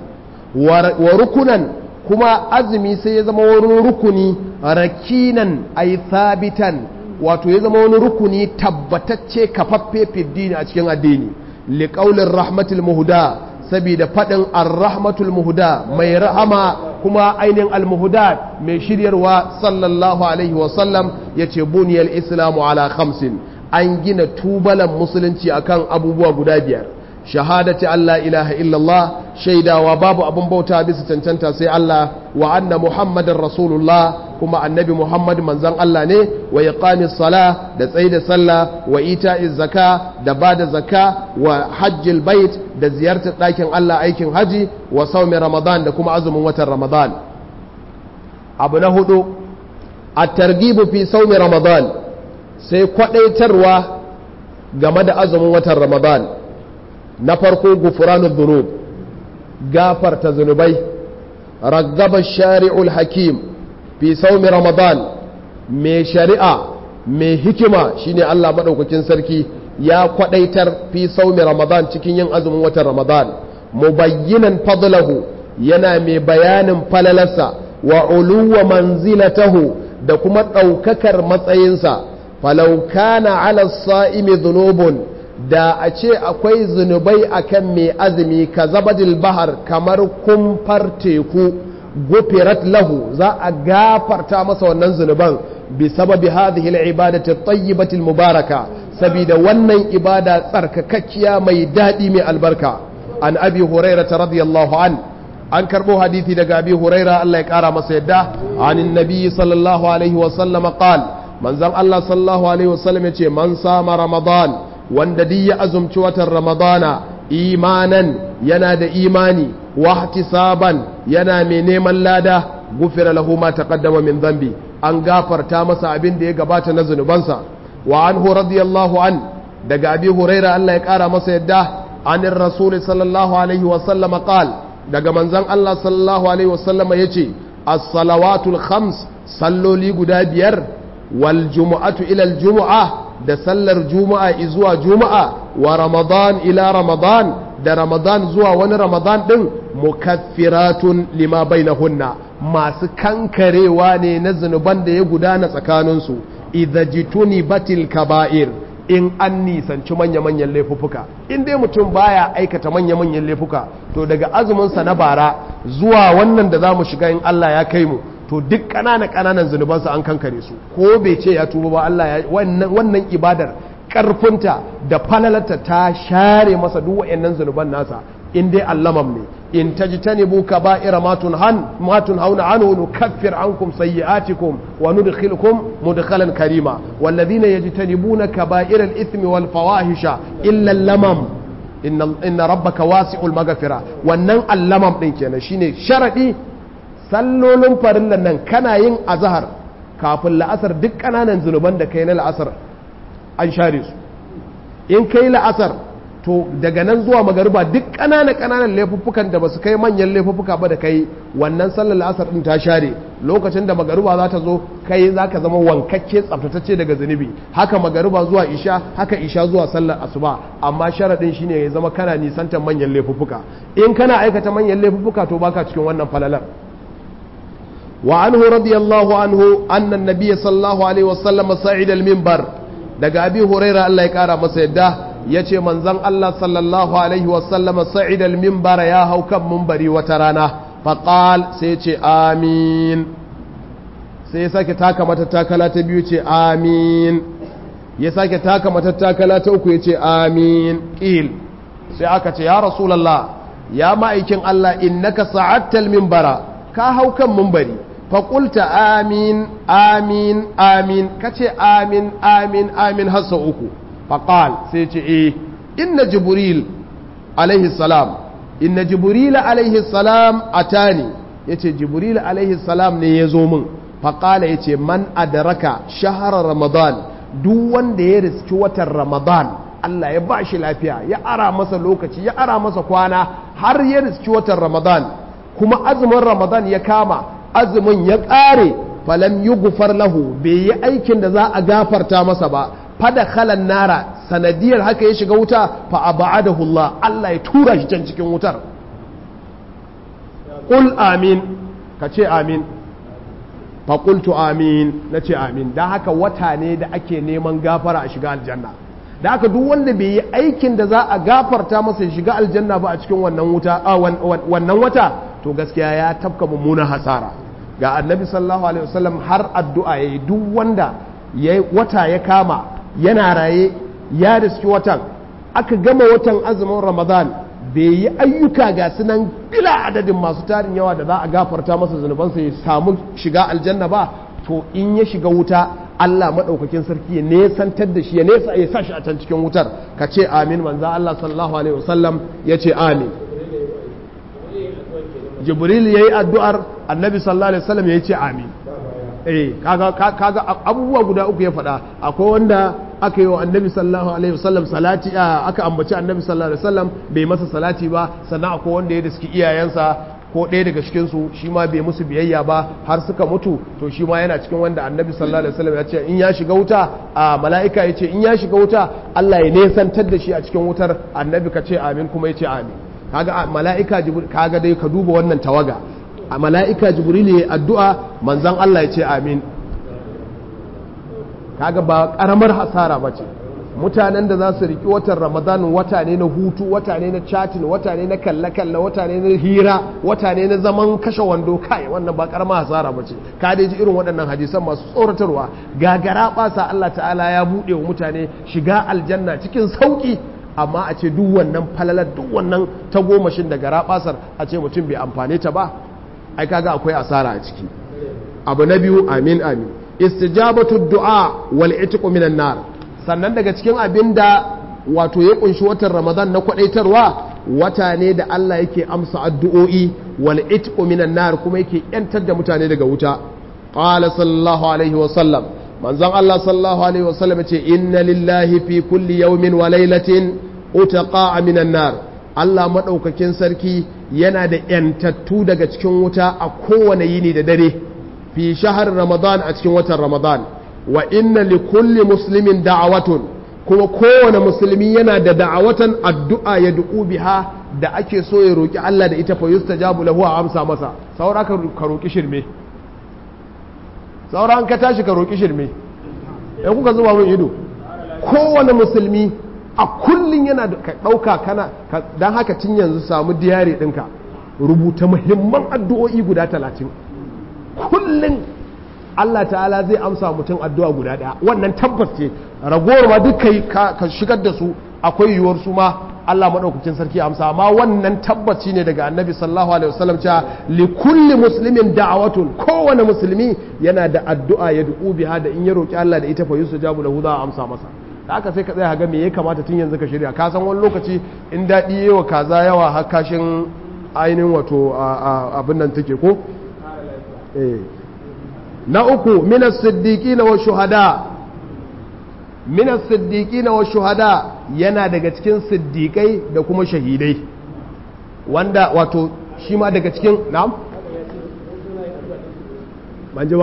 wa rukunan kuma azumi sai ya zama wani rukuni rakinan ay thabitan wato ya zama wani rukuni tabbatacce kafaffe fiddini a cikin addini liqaulir rahmatil muhda saboda faɗin ar-rahmatul muhda mai rahama kuma ainihin al-muhda mai shiryarwa sallallahu alaihi wasallam ya ce buniyar islamu ala khamsin an gina tubalan musulunci akan abubuwa guda biyar shahadati Allah ilaha illallah shaidawa babu abin bauta bisa cancanta sai Allah wa anna muhammadin rasulullah kuma annabi muhammad manzan Allah ne wa iqamis sala da tsaida sallah wa ita'iz zaka da bada zaka wa hajjil bait da ziyartar ɗakin Allah aikin haji wa saumi ramadan da kuma azumin watan ramadan abu na hudu a targibu fi saumi ramadan sai kwadaitarwa game da azumin watan ramadan na farko gufuranud dhunub gafarta zunubai raggaba shari'ul hakim fi saumi ramadan mai shari'a mai hikima shine Allah madaukakin sarki ya kwadaitar fi saumi ramadan cikin yin azumin watan ramadan mubayyinan fadlahu yana mai bayanin falalarsa wa uluwa manzilatahu da kuma ɗaukakar matsayinsa falau kana ala sa'imi dhunubun da a ce akwai zunubai akan mai azumi ka zabadil bahar kamar kumfar teku gufirat lahu za a gafarta masa wannan zunuban bi sababi hadhihi al-ibadati at-tayyibati al-mubaraka saboda wannan ibada tsarkakakkiya mai dadi mai albarka an abi hurairah radiyallahu an an karbo hadisi daga abi hurairah Allah ya kara masa yadda anin nabi sallallahu alaihi wa sallam qala manzon Allah sallallahu alaihi wa sallam yace man sama ramadan wanda duk ya azumci watan ramadana imanan yana da imani wahtisaban yana mai neman lada gufira lahu ma taqaddama min dhanbi an gafarta masa abin da ya gabata na zunubansa wa anhu radiyallahu an daga abi huraira Allah ya kara masa yadda anin rasul sallallahu alaihi wa sallama qal daga manzon Allah sallallahu alaihi wa sallama yace as-salawatul khams salloli guda biyar wal jumu'atu ila al jumu'ah da sallar juma'a zuwa juma'a wa ramadan ila ramadan da ramadan zuwa wani ramadan din mukaffiratun lima bainahunna masu kankarewa ne na zunuban da ya gudana tsakaninsu idza jituni batil kaba'ir in an nisanci manya-manyan laifuka in dai mutum baya aikata manya-manyan laifuka to daga azuminsa na bara zuwa wannan da za mu shiga in Allah ya kai mu to duk ƙananan ƙananan zunubansa an kankare su ko bai ce ya tuba ba Allah ya wannan ibadar ƙarfinta da falalarta ta share masa duk wayannan zunuban nasa in dai allamam ne in tajtanibu kaba'ira ma tunhan ma tunhauna anhu nukaffir ankum sayyi'atikum wa nudkhilukum mudkhalan karima walladhina yajtanibuna kaba'ira al-ithmi wal fawahisha illa al-lamam inna inna rabbaka wasi'ul maghfira wannan allamam din kenan shine sharadi sallolin farillan nan kana yin azhar kafin la'asar duk kananan zunuban da kai na la'asar an share su in kai la'asar to daga nan zuwa magariba duk ƙananan ƙananan laifuffukan da ba su kai manyan laifuffuka ba da kai wannan sallar la'asar ɗin ta share lokacin da magariba za ta zo kai za ka zama wankakke tsaftatacce daga zunubi haka magariba zuwa isha haka isha zuwa sallar asuba amma sharaɗin shine ya zama kana nisantar manyan laifuffuka in kana aikata manyan laifuffuka to baka cikin wannan falalar wa anhu radiyallahu anhu anna nabiyya sallallahu alaihi wasallam sa'id al-minbar daga abi huraira Allah ya kara masa yadda ya ce manzan Allah sallallahu Alaihi wasallama sa'id al-mimbara ya hau kan mimbari wata rana faƙal sai ce amin sai ya sake taka matattakala ta biyu ce amin ya sake taka matattakala ta uku ya ce amin ƙil sai aka ce ya rasulallah ya ma'aikin Allah innaka sa'attal mimbara ka hau kan mimbari faƙulta amin amin amin ka ce amin amin amin hassa uku faƙal sai ce e inna jibril alaihi salam inna jibril alaihi salam atani ya ce jibril alaihi salam ne ya zo min faƙala ya ce man adaraka shahara ramadan duk wanda ya riski watan ramadan Allah ya ba shi lafiya ya ara masa lokaci ya ara masa kwana har ya riski watan ramadan kuma azumin ramadan ya kama azumin ya ƙare falam yi gufar lahu bai yi aikin da za a gafarta masa ba fada khalan nara sanadiyar haka ya shiga wuta fa abadahu Allah Allah ya tura shi can cikin wutar qul amin ka ce amin fa qultu amin nace amin dan haka wata ne da ake neman gafara a shiga aljanna da haka duk wanda bai yi aikin da za a gafarta masa ya shiga aljanna ba a cikin wannan wuta wannan wata to gaskiya ya tafka mummunan hasara ga annabi sallallahu alaihi wasallam har addu'a yayi duk wanda wata ya kama yana raye ya riski watan aka gama watan azumin ramadan bai yi ayyuka ga sunan bila adadin masu tarin yawa da za a gafarta masa zunubansa ya samu shiga aljanna ba to in ya shiga wuta Allah maɗaukakin sarki ya nesantar da shi ya nesa ya sa shi a can cikin wutar ka ce amin manzo Allah sallallahu alaihi wasallam ya ce amin jibril yayi addu'ar annabi sallallahu alaihi wasallam ya ce amin eh kaga kaga abubuwa guda uku ya faɗa akwai wanda aka yi wa annabi sallallahu alaihi wasallam salati aka ambaci annabi sallallahu alaihi wasallam bai masa salati ba sannan akwai wanda ya riski iyayensa ko ɗaya daga cikin su shi ma bai musu biyayya ba har suka mutu to shi ma yana cikin wanda annabi sallallahu alaihi wasallam ya ce in ya shiga wuta a mala'ika ya ce in ya shiga wuta Allah ya nesantar da shi a cikin wutar annabi ka ce amin kuma ya ce amin kaga mala'ika jibril kaga dai ka duba wannan tawaga a mala'ika jibril ya addu'a manzan Allah ya ce amin kaga ba ƙaramar hasara ba ce mutanen da za su riƙi watan ramadan wata ne na hutu wata ne na chatin wata ne na kalle-kalle wata ne na hira wata ne na zaman kashe wando kai wannan ba ƙaramar hasara ba ce ka dai ji irin waɗannan hadisan masu tsoratarwa gagara ɓasa Allah ta'ala ya buɗe wa mutane shiga aljanna cikin sauƙi amma a ce duk wannan falalar duk wannan tagomashin da gara ɓasar a ce mutum bai amfane ta ba ai kaga akwai asara a ciki abu na biyu amin amin istijabatu du'a wal itqu minan nar sannan daga cikin abin da wato ya kunshi watan ramadan na kwadaitarwa wata ne da Allah yake amsa addu'o'i wal itqu minan nar kuma yake yantar da mutane daga wuta qala sallallahu alaihi wa sallam manzon Allah sallallahu alaihi wa sallam ce inna lillahi fi kulli yawmin wa laylatin utaqa minan nar Allah madaukakin sarki yana da yantattu daga cikin wuta a kowane yini da dare fi shahar ramadan a cikin watan ramadan wa inna li kulli muslimin da'awatun kuma kowane musulmi yana da da'awatan addu'a ya du'u biha da ake so ya roki Allah da ita fa yustajabu lahu a amsa masa saura ka roki shirme saura an ka tashi ka roki shirme in kuka zuba mun ido kowane musulmi a kullun yana ka dauka kana dan haka tun yanzu samu diyari dinka rubuta muhimman addu'o'i guda talatin kullun Allah ta'ala zai amsa mutum addu'a guda ɗaya wannan tabbas ce ragowar ma duk kai ka shigar da su akwai yiwuwar su ma Allah maɗaukacin sarki amsa amma wannan tabbaci ne daga annabi sallallahu alaihi wasallam cewa li kulli muslimin da'awatun kowane musulmi yana da addu'a ya du'u biha da in ya roki Allah da ita fa yusujabu lahu za a amsa masa da aka sai ka tsaya ga me ya kamata tun yanzu ka shirya ka san wani lokaci in daɗi yawa kaza yawa har kashin ainihin wato abin nan take ko eh na uku minas siddiqina wa shuhada minas siddiqina wa shuhada yana daga cikin siddiqai da kuma shahidai wanda wato shi ma daga cikin na'am ban ji ba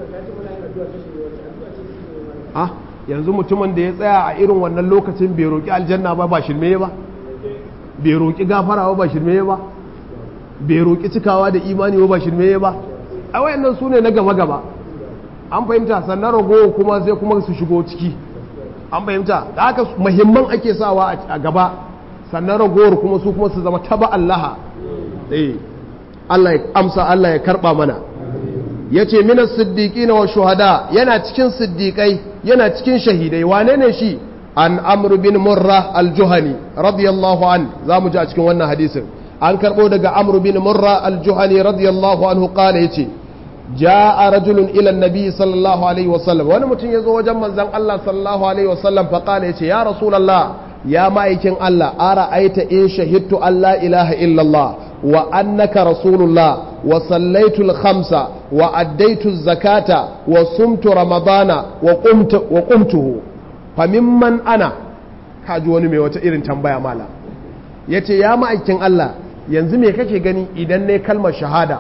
ah yanzu mutumin da ya tsaya a irin wannan lokacin bai roƙi aljanna ba ba shirme ba bai roƙi gafara ba ba shirme ba bai roƙi cikawa da imani ba ba shirme ba a wayannan su ne na gaba-gaba an fahimta sannan ragowa kuma sai kuma su shigo ciki an fahimta da haka muhimman ake sawa a gaba sannan ragowar kuma su kuma su zama taba allaha eh Allah ya amsa Allah ya karba mana yace minas siddiqina wa shuhada yana cikin siddiqai yana cikin shahidai wane ne shi an amr bin murra al-juhani radiyallahu an zamu ji a cikin wannan hadisin an karbo daga amr bin murra al-juhani radiyallahu anhu qala yace جاء رجل إلى النبي صلى الله عليه وسلم وانا متن يزو وجم منزل الله صلى الله عليه وسلم فقال يا رسول الله يا مايكين الله أرأيت إن شهدت أن لا إله إلا الله وأنك رسول الله وصليت الخمسة وأديت الزكاة وصمت رمضان وقمت وقمته فممن أنا kaji wani mai wata irin tambaya mala ya ce ya ma'aikin Allah yanzu me kake gani idan ne kalmar shahada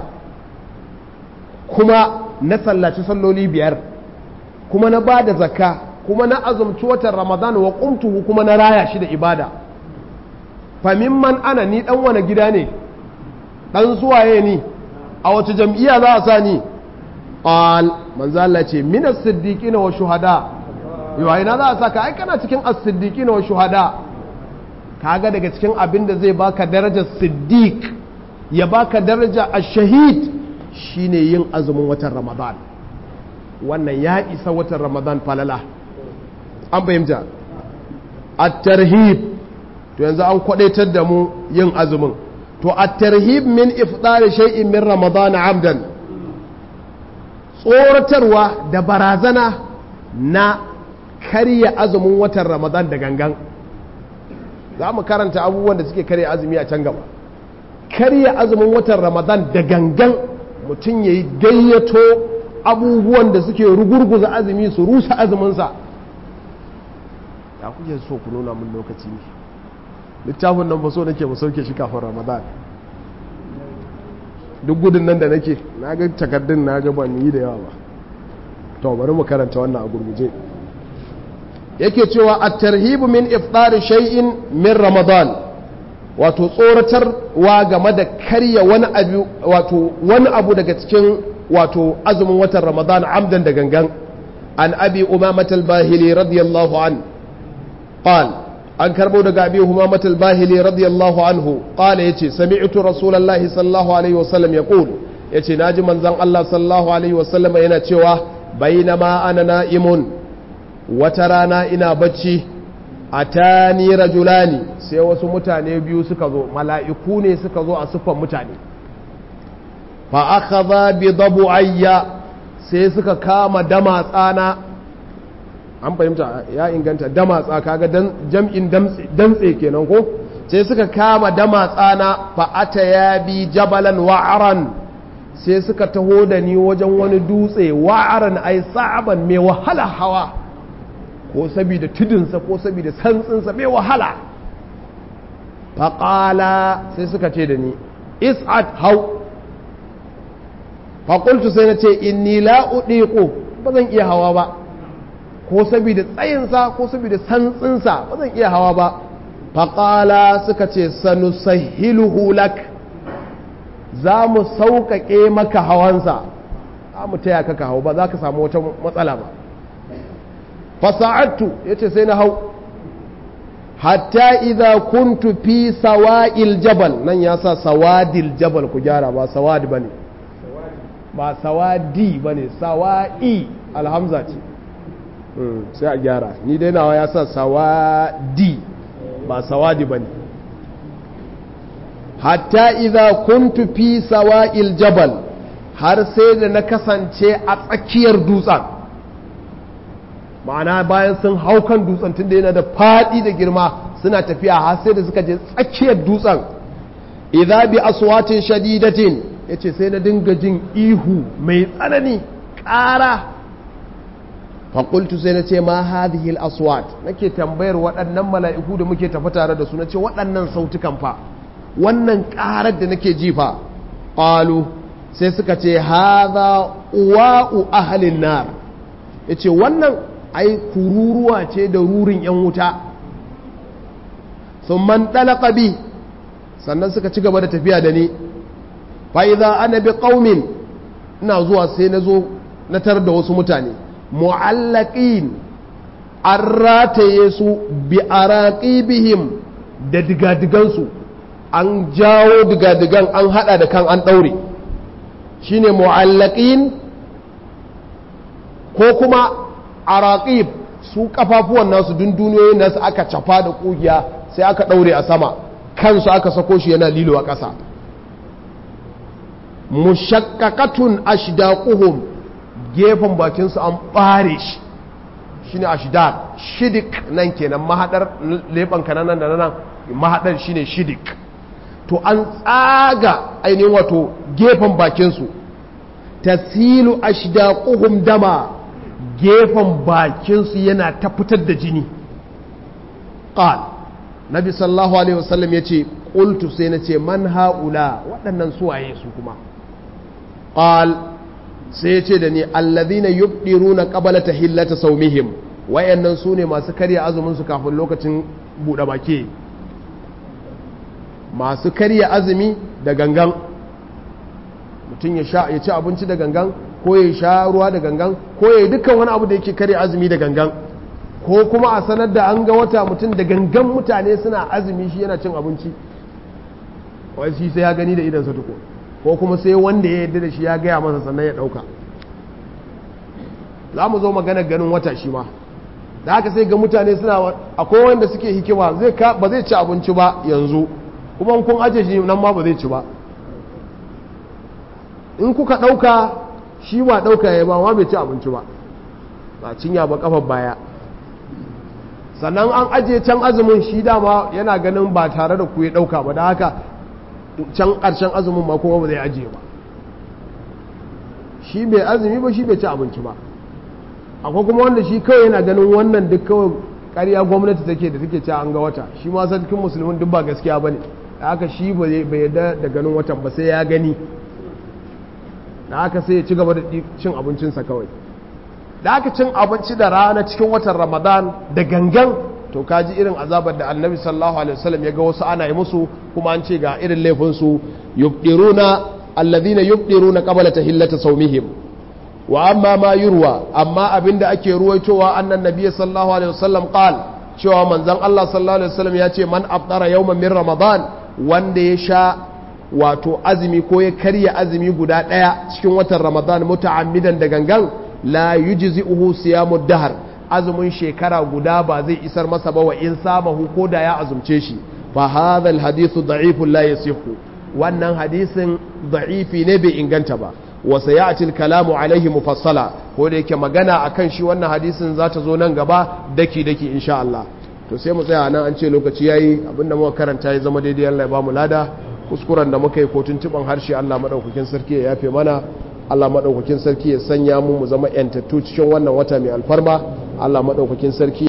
kuma na sallaci salloli biyar kuma na ba da zakka kuma na azumci watan ramadan wa kumtuhu kuma na raya shi da ibada famin man ana ni dan wani gida ne dan suwaye ni a wace jam'iyya za a sa ni qal manzo Allah ce min as-siddiqina wa shuhada yau ina za a saka ai kana cikin as-siddiqina wa shuhada kaga daga cikin abin da zai baka darajar siddiq ya baka daraja ash-shahid shine yin azumin watan ramadan wannan ya isa watan ramadan falala an fahimta at-tarhib to yanzu an kwadaitar da mu yin azumin to at-tarhib min ifdar shay'in min ramadan amdan tsoratarwa da barazana na karya azumin watan ramadan da gangan za mu karanta abubuwan da suke karya azumi a can gaba karya azumin watan ramadan da gangan mutum ya yi gayyato abubuwan da suke rugurguza azumi su rusa azuminsa ya kuke so ku nuna mun lokaci ne littafin nan ba so nake mu sauke shi kafin ramadan duk gudun nan da nake na ga takardun na ga ban yi da yawa ba to bari mu karanta wannan a gurguje yake cewa at-tarhibu min iftar shay'in min ramadan wato tsoratarwa game da karya wani abu wato wani abu daga cikin wato azumin watan ramadan amdan da gangan an abi umamat al-bahili radiyallahu an qal an karbo daga abi umamat al-bahili radiyallahu anhu qala yace sami'tu rasulullahi sallallahu alaihi wasallam yaqul yace naji manzon Allah sallallahu alaihi wasallam yana cewa bainama ana na'imun wata rana ina bacci atani rajulani sai wasu mutane biyu suka zo mala'iku ne suka zo a siffan mutane fa akhadha bi dabu'ayya sai suka kama dama tsana an fahimta ya inganta damatsa kaga jam'in dantse kenan ko sai suka kama damatsa na fa'ata ya bi jabalan wa'aran sai suka taho da ni wajen wani dutse wa'aran ai sa'aban mai wahala hawa ko saboda tudunsa ko saboda santsinsa mai wahala faƙala sai suka ce da ni is'ad hau faƙultu sai na ce inni la'uɗiƙo ba zan iya hawa ba ko saboda tsayinsa ko saboda santsinsa ba zan iya hawa ba faƙala suka ce sanu sahiluhu lak za mu sauƙaƙe maka hawansa za mu taya ka hau ba za ka samu wata matsala ba fasa'attu ya ce sai na hau hatta idza kuntu fi sawa'il jabal nan ya sa sawadil jabal ku gyara ba sawadi bane ba sawadi bane sawa'i alhamza ce sai a gyara ni dai nawa ya sa sawadi ba sawadi bane hatta idza kuntu fi sawa'il jabal har sai da na kasance a tsakiyar dutsen ma'ana bayan sun hau kan dutsen tunda yana da faɗi da girma suna tafiya har sai da suka je tsakiyar dutsen idza bi aswatin shadidatin yace sai na dinga jin ihu mai tsanani ƙara faƙultu sai na ce ma hadhihi al-aswat nake tambayar waɗannan mala'iku da muke tafi tare da su nace waɗannan sautukan fa wannan ƙarar da nake ji fa qalu sai suka ce hadha uwa'u ahlin nar yace wannan ai kururuwa ce da rurin yan wuta thumma talaqa bi sannan suka ci gaba da tafiya da ni fa idza ana bi qaumin ina zuwa sai na zo na tar da wasu mutane mu'allaqin an rataye su bi araqibihim da digadigansu an jawo digadigan an hada da kan an daure shine mu'allaqin ko kuma araqib su kafafuwan nasu dunduniyoyin nasu aka cafa da kugiya sai aka daure a sama kansu aka sako shi yana lilo a ƙasa mushakkakatun ashdaquhum gefen bakinsu an ɓare shi shine ashdaq shidik nan kenan mahadar leban kananan da nan mahadar shine shidik to an tsaga ainihin wato gefen bakinsu tasilu ashdaquhum dama gefen bakinsu yana ta fitar da jini qal nabi sallallahu alaihi wasallam yace qultu sai nace man haula waɗannan suwaye su kuma qal sai ce da ni allazina yubdiruna qabla tahillata sawmihim wayannan sune masu karya azumin su kafin lokacin bude baki masu karya azumi da gangan mutum ya sha ya ci abinci da gangan ko ya sha ruwa da gangan ko ya dukkan wani abu da yake karya azumi da gangan ko kuma a sanar da an ga wata mutum da gangan mutane suna azumi shi yana cin abinci wai shi sai ya gani da idansa tuko ko kuma sai wanda ya yarda da shi ya gaya masa sannan ya ɗauka za mu zo magana ganin wata shi ma da haka sai ga mutane suna akwai wanda suke hikima ba zai ci abinci ba yanzu kuma kun aje shi nan ma ba zai ci ba in kuka ɗauka shi ba ɗauka ya ba ma bai ci abinci ba ba cinya ba kafar baya sannan an aje can azumin shi dama yana ganin ba tare da ku ya ɗauka ba da haka can ƙarshen azumin ma kuma ba zai ajiye ba shi bai azumi ba shi bai ci abinci ba akwai kuma wanda shi kawai yana ganin wannan duk kawai ƙarya gwamnati take da take cewa an ga wata shi ma sarkin musulmin duk ba gaskiya ba ne da haka shi bai yarda da ganin watan ba sai ya gani da haka sai ya ci gaba da cin abincinsa kawai da haka cin abinci da rana cikin watan ramadan da gangan to kaji irin azabar da annabi sallallahu alaihi wasallam ya ga wasu ana yi musu kuma an ce ga irin laifinsu yubdiruna alladhina yubdiruna qabla tahillata sawmihim wa amma ma yurwa amma abinda ake ruwaitowa annan nabiyyi sallallahu alaihi wasallam qal cewa manzon Allah sallallahu alaihi wasallam ya ce man afdara yawman min ramadan wanda ya sha wato azumi ko ya karya azumi guda daya cikin watan ramadan muta'ammidan da gangan la yujzi'uhu siyamud dahr azumin shekara guda ba zai isar masa ba wa in samahu ko da ya azumce shi fa hadha alhadithu da'ifun la yasihu wannan hadisin da'ifi ne bai inganta ba wa sayati al-kalamu alaihi mufassala ko da yake magana akan shi wannan hadisin za ta zo nan gaba daki daki insha Allah to sai mu tsaya nan an ce lokaci yayi abinda muka karanta ya zama daidai Allah ya ba mu lada kuskuren da muka yi ko tuntuban harshe Allah madaukakin sarki ya yafe mana Allah madaukakin sarki ya sanya mu mu zama yantattu cikin wannan wata mai alfarma Allah madaukakin sarki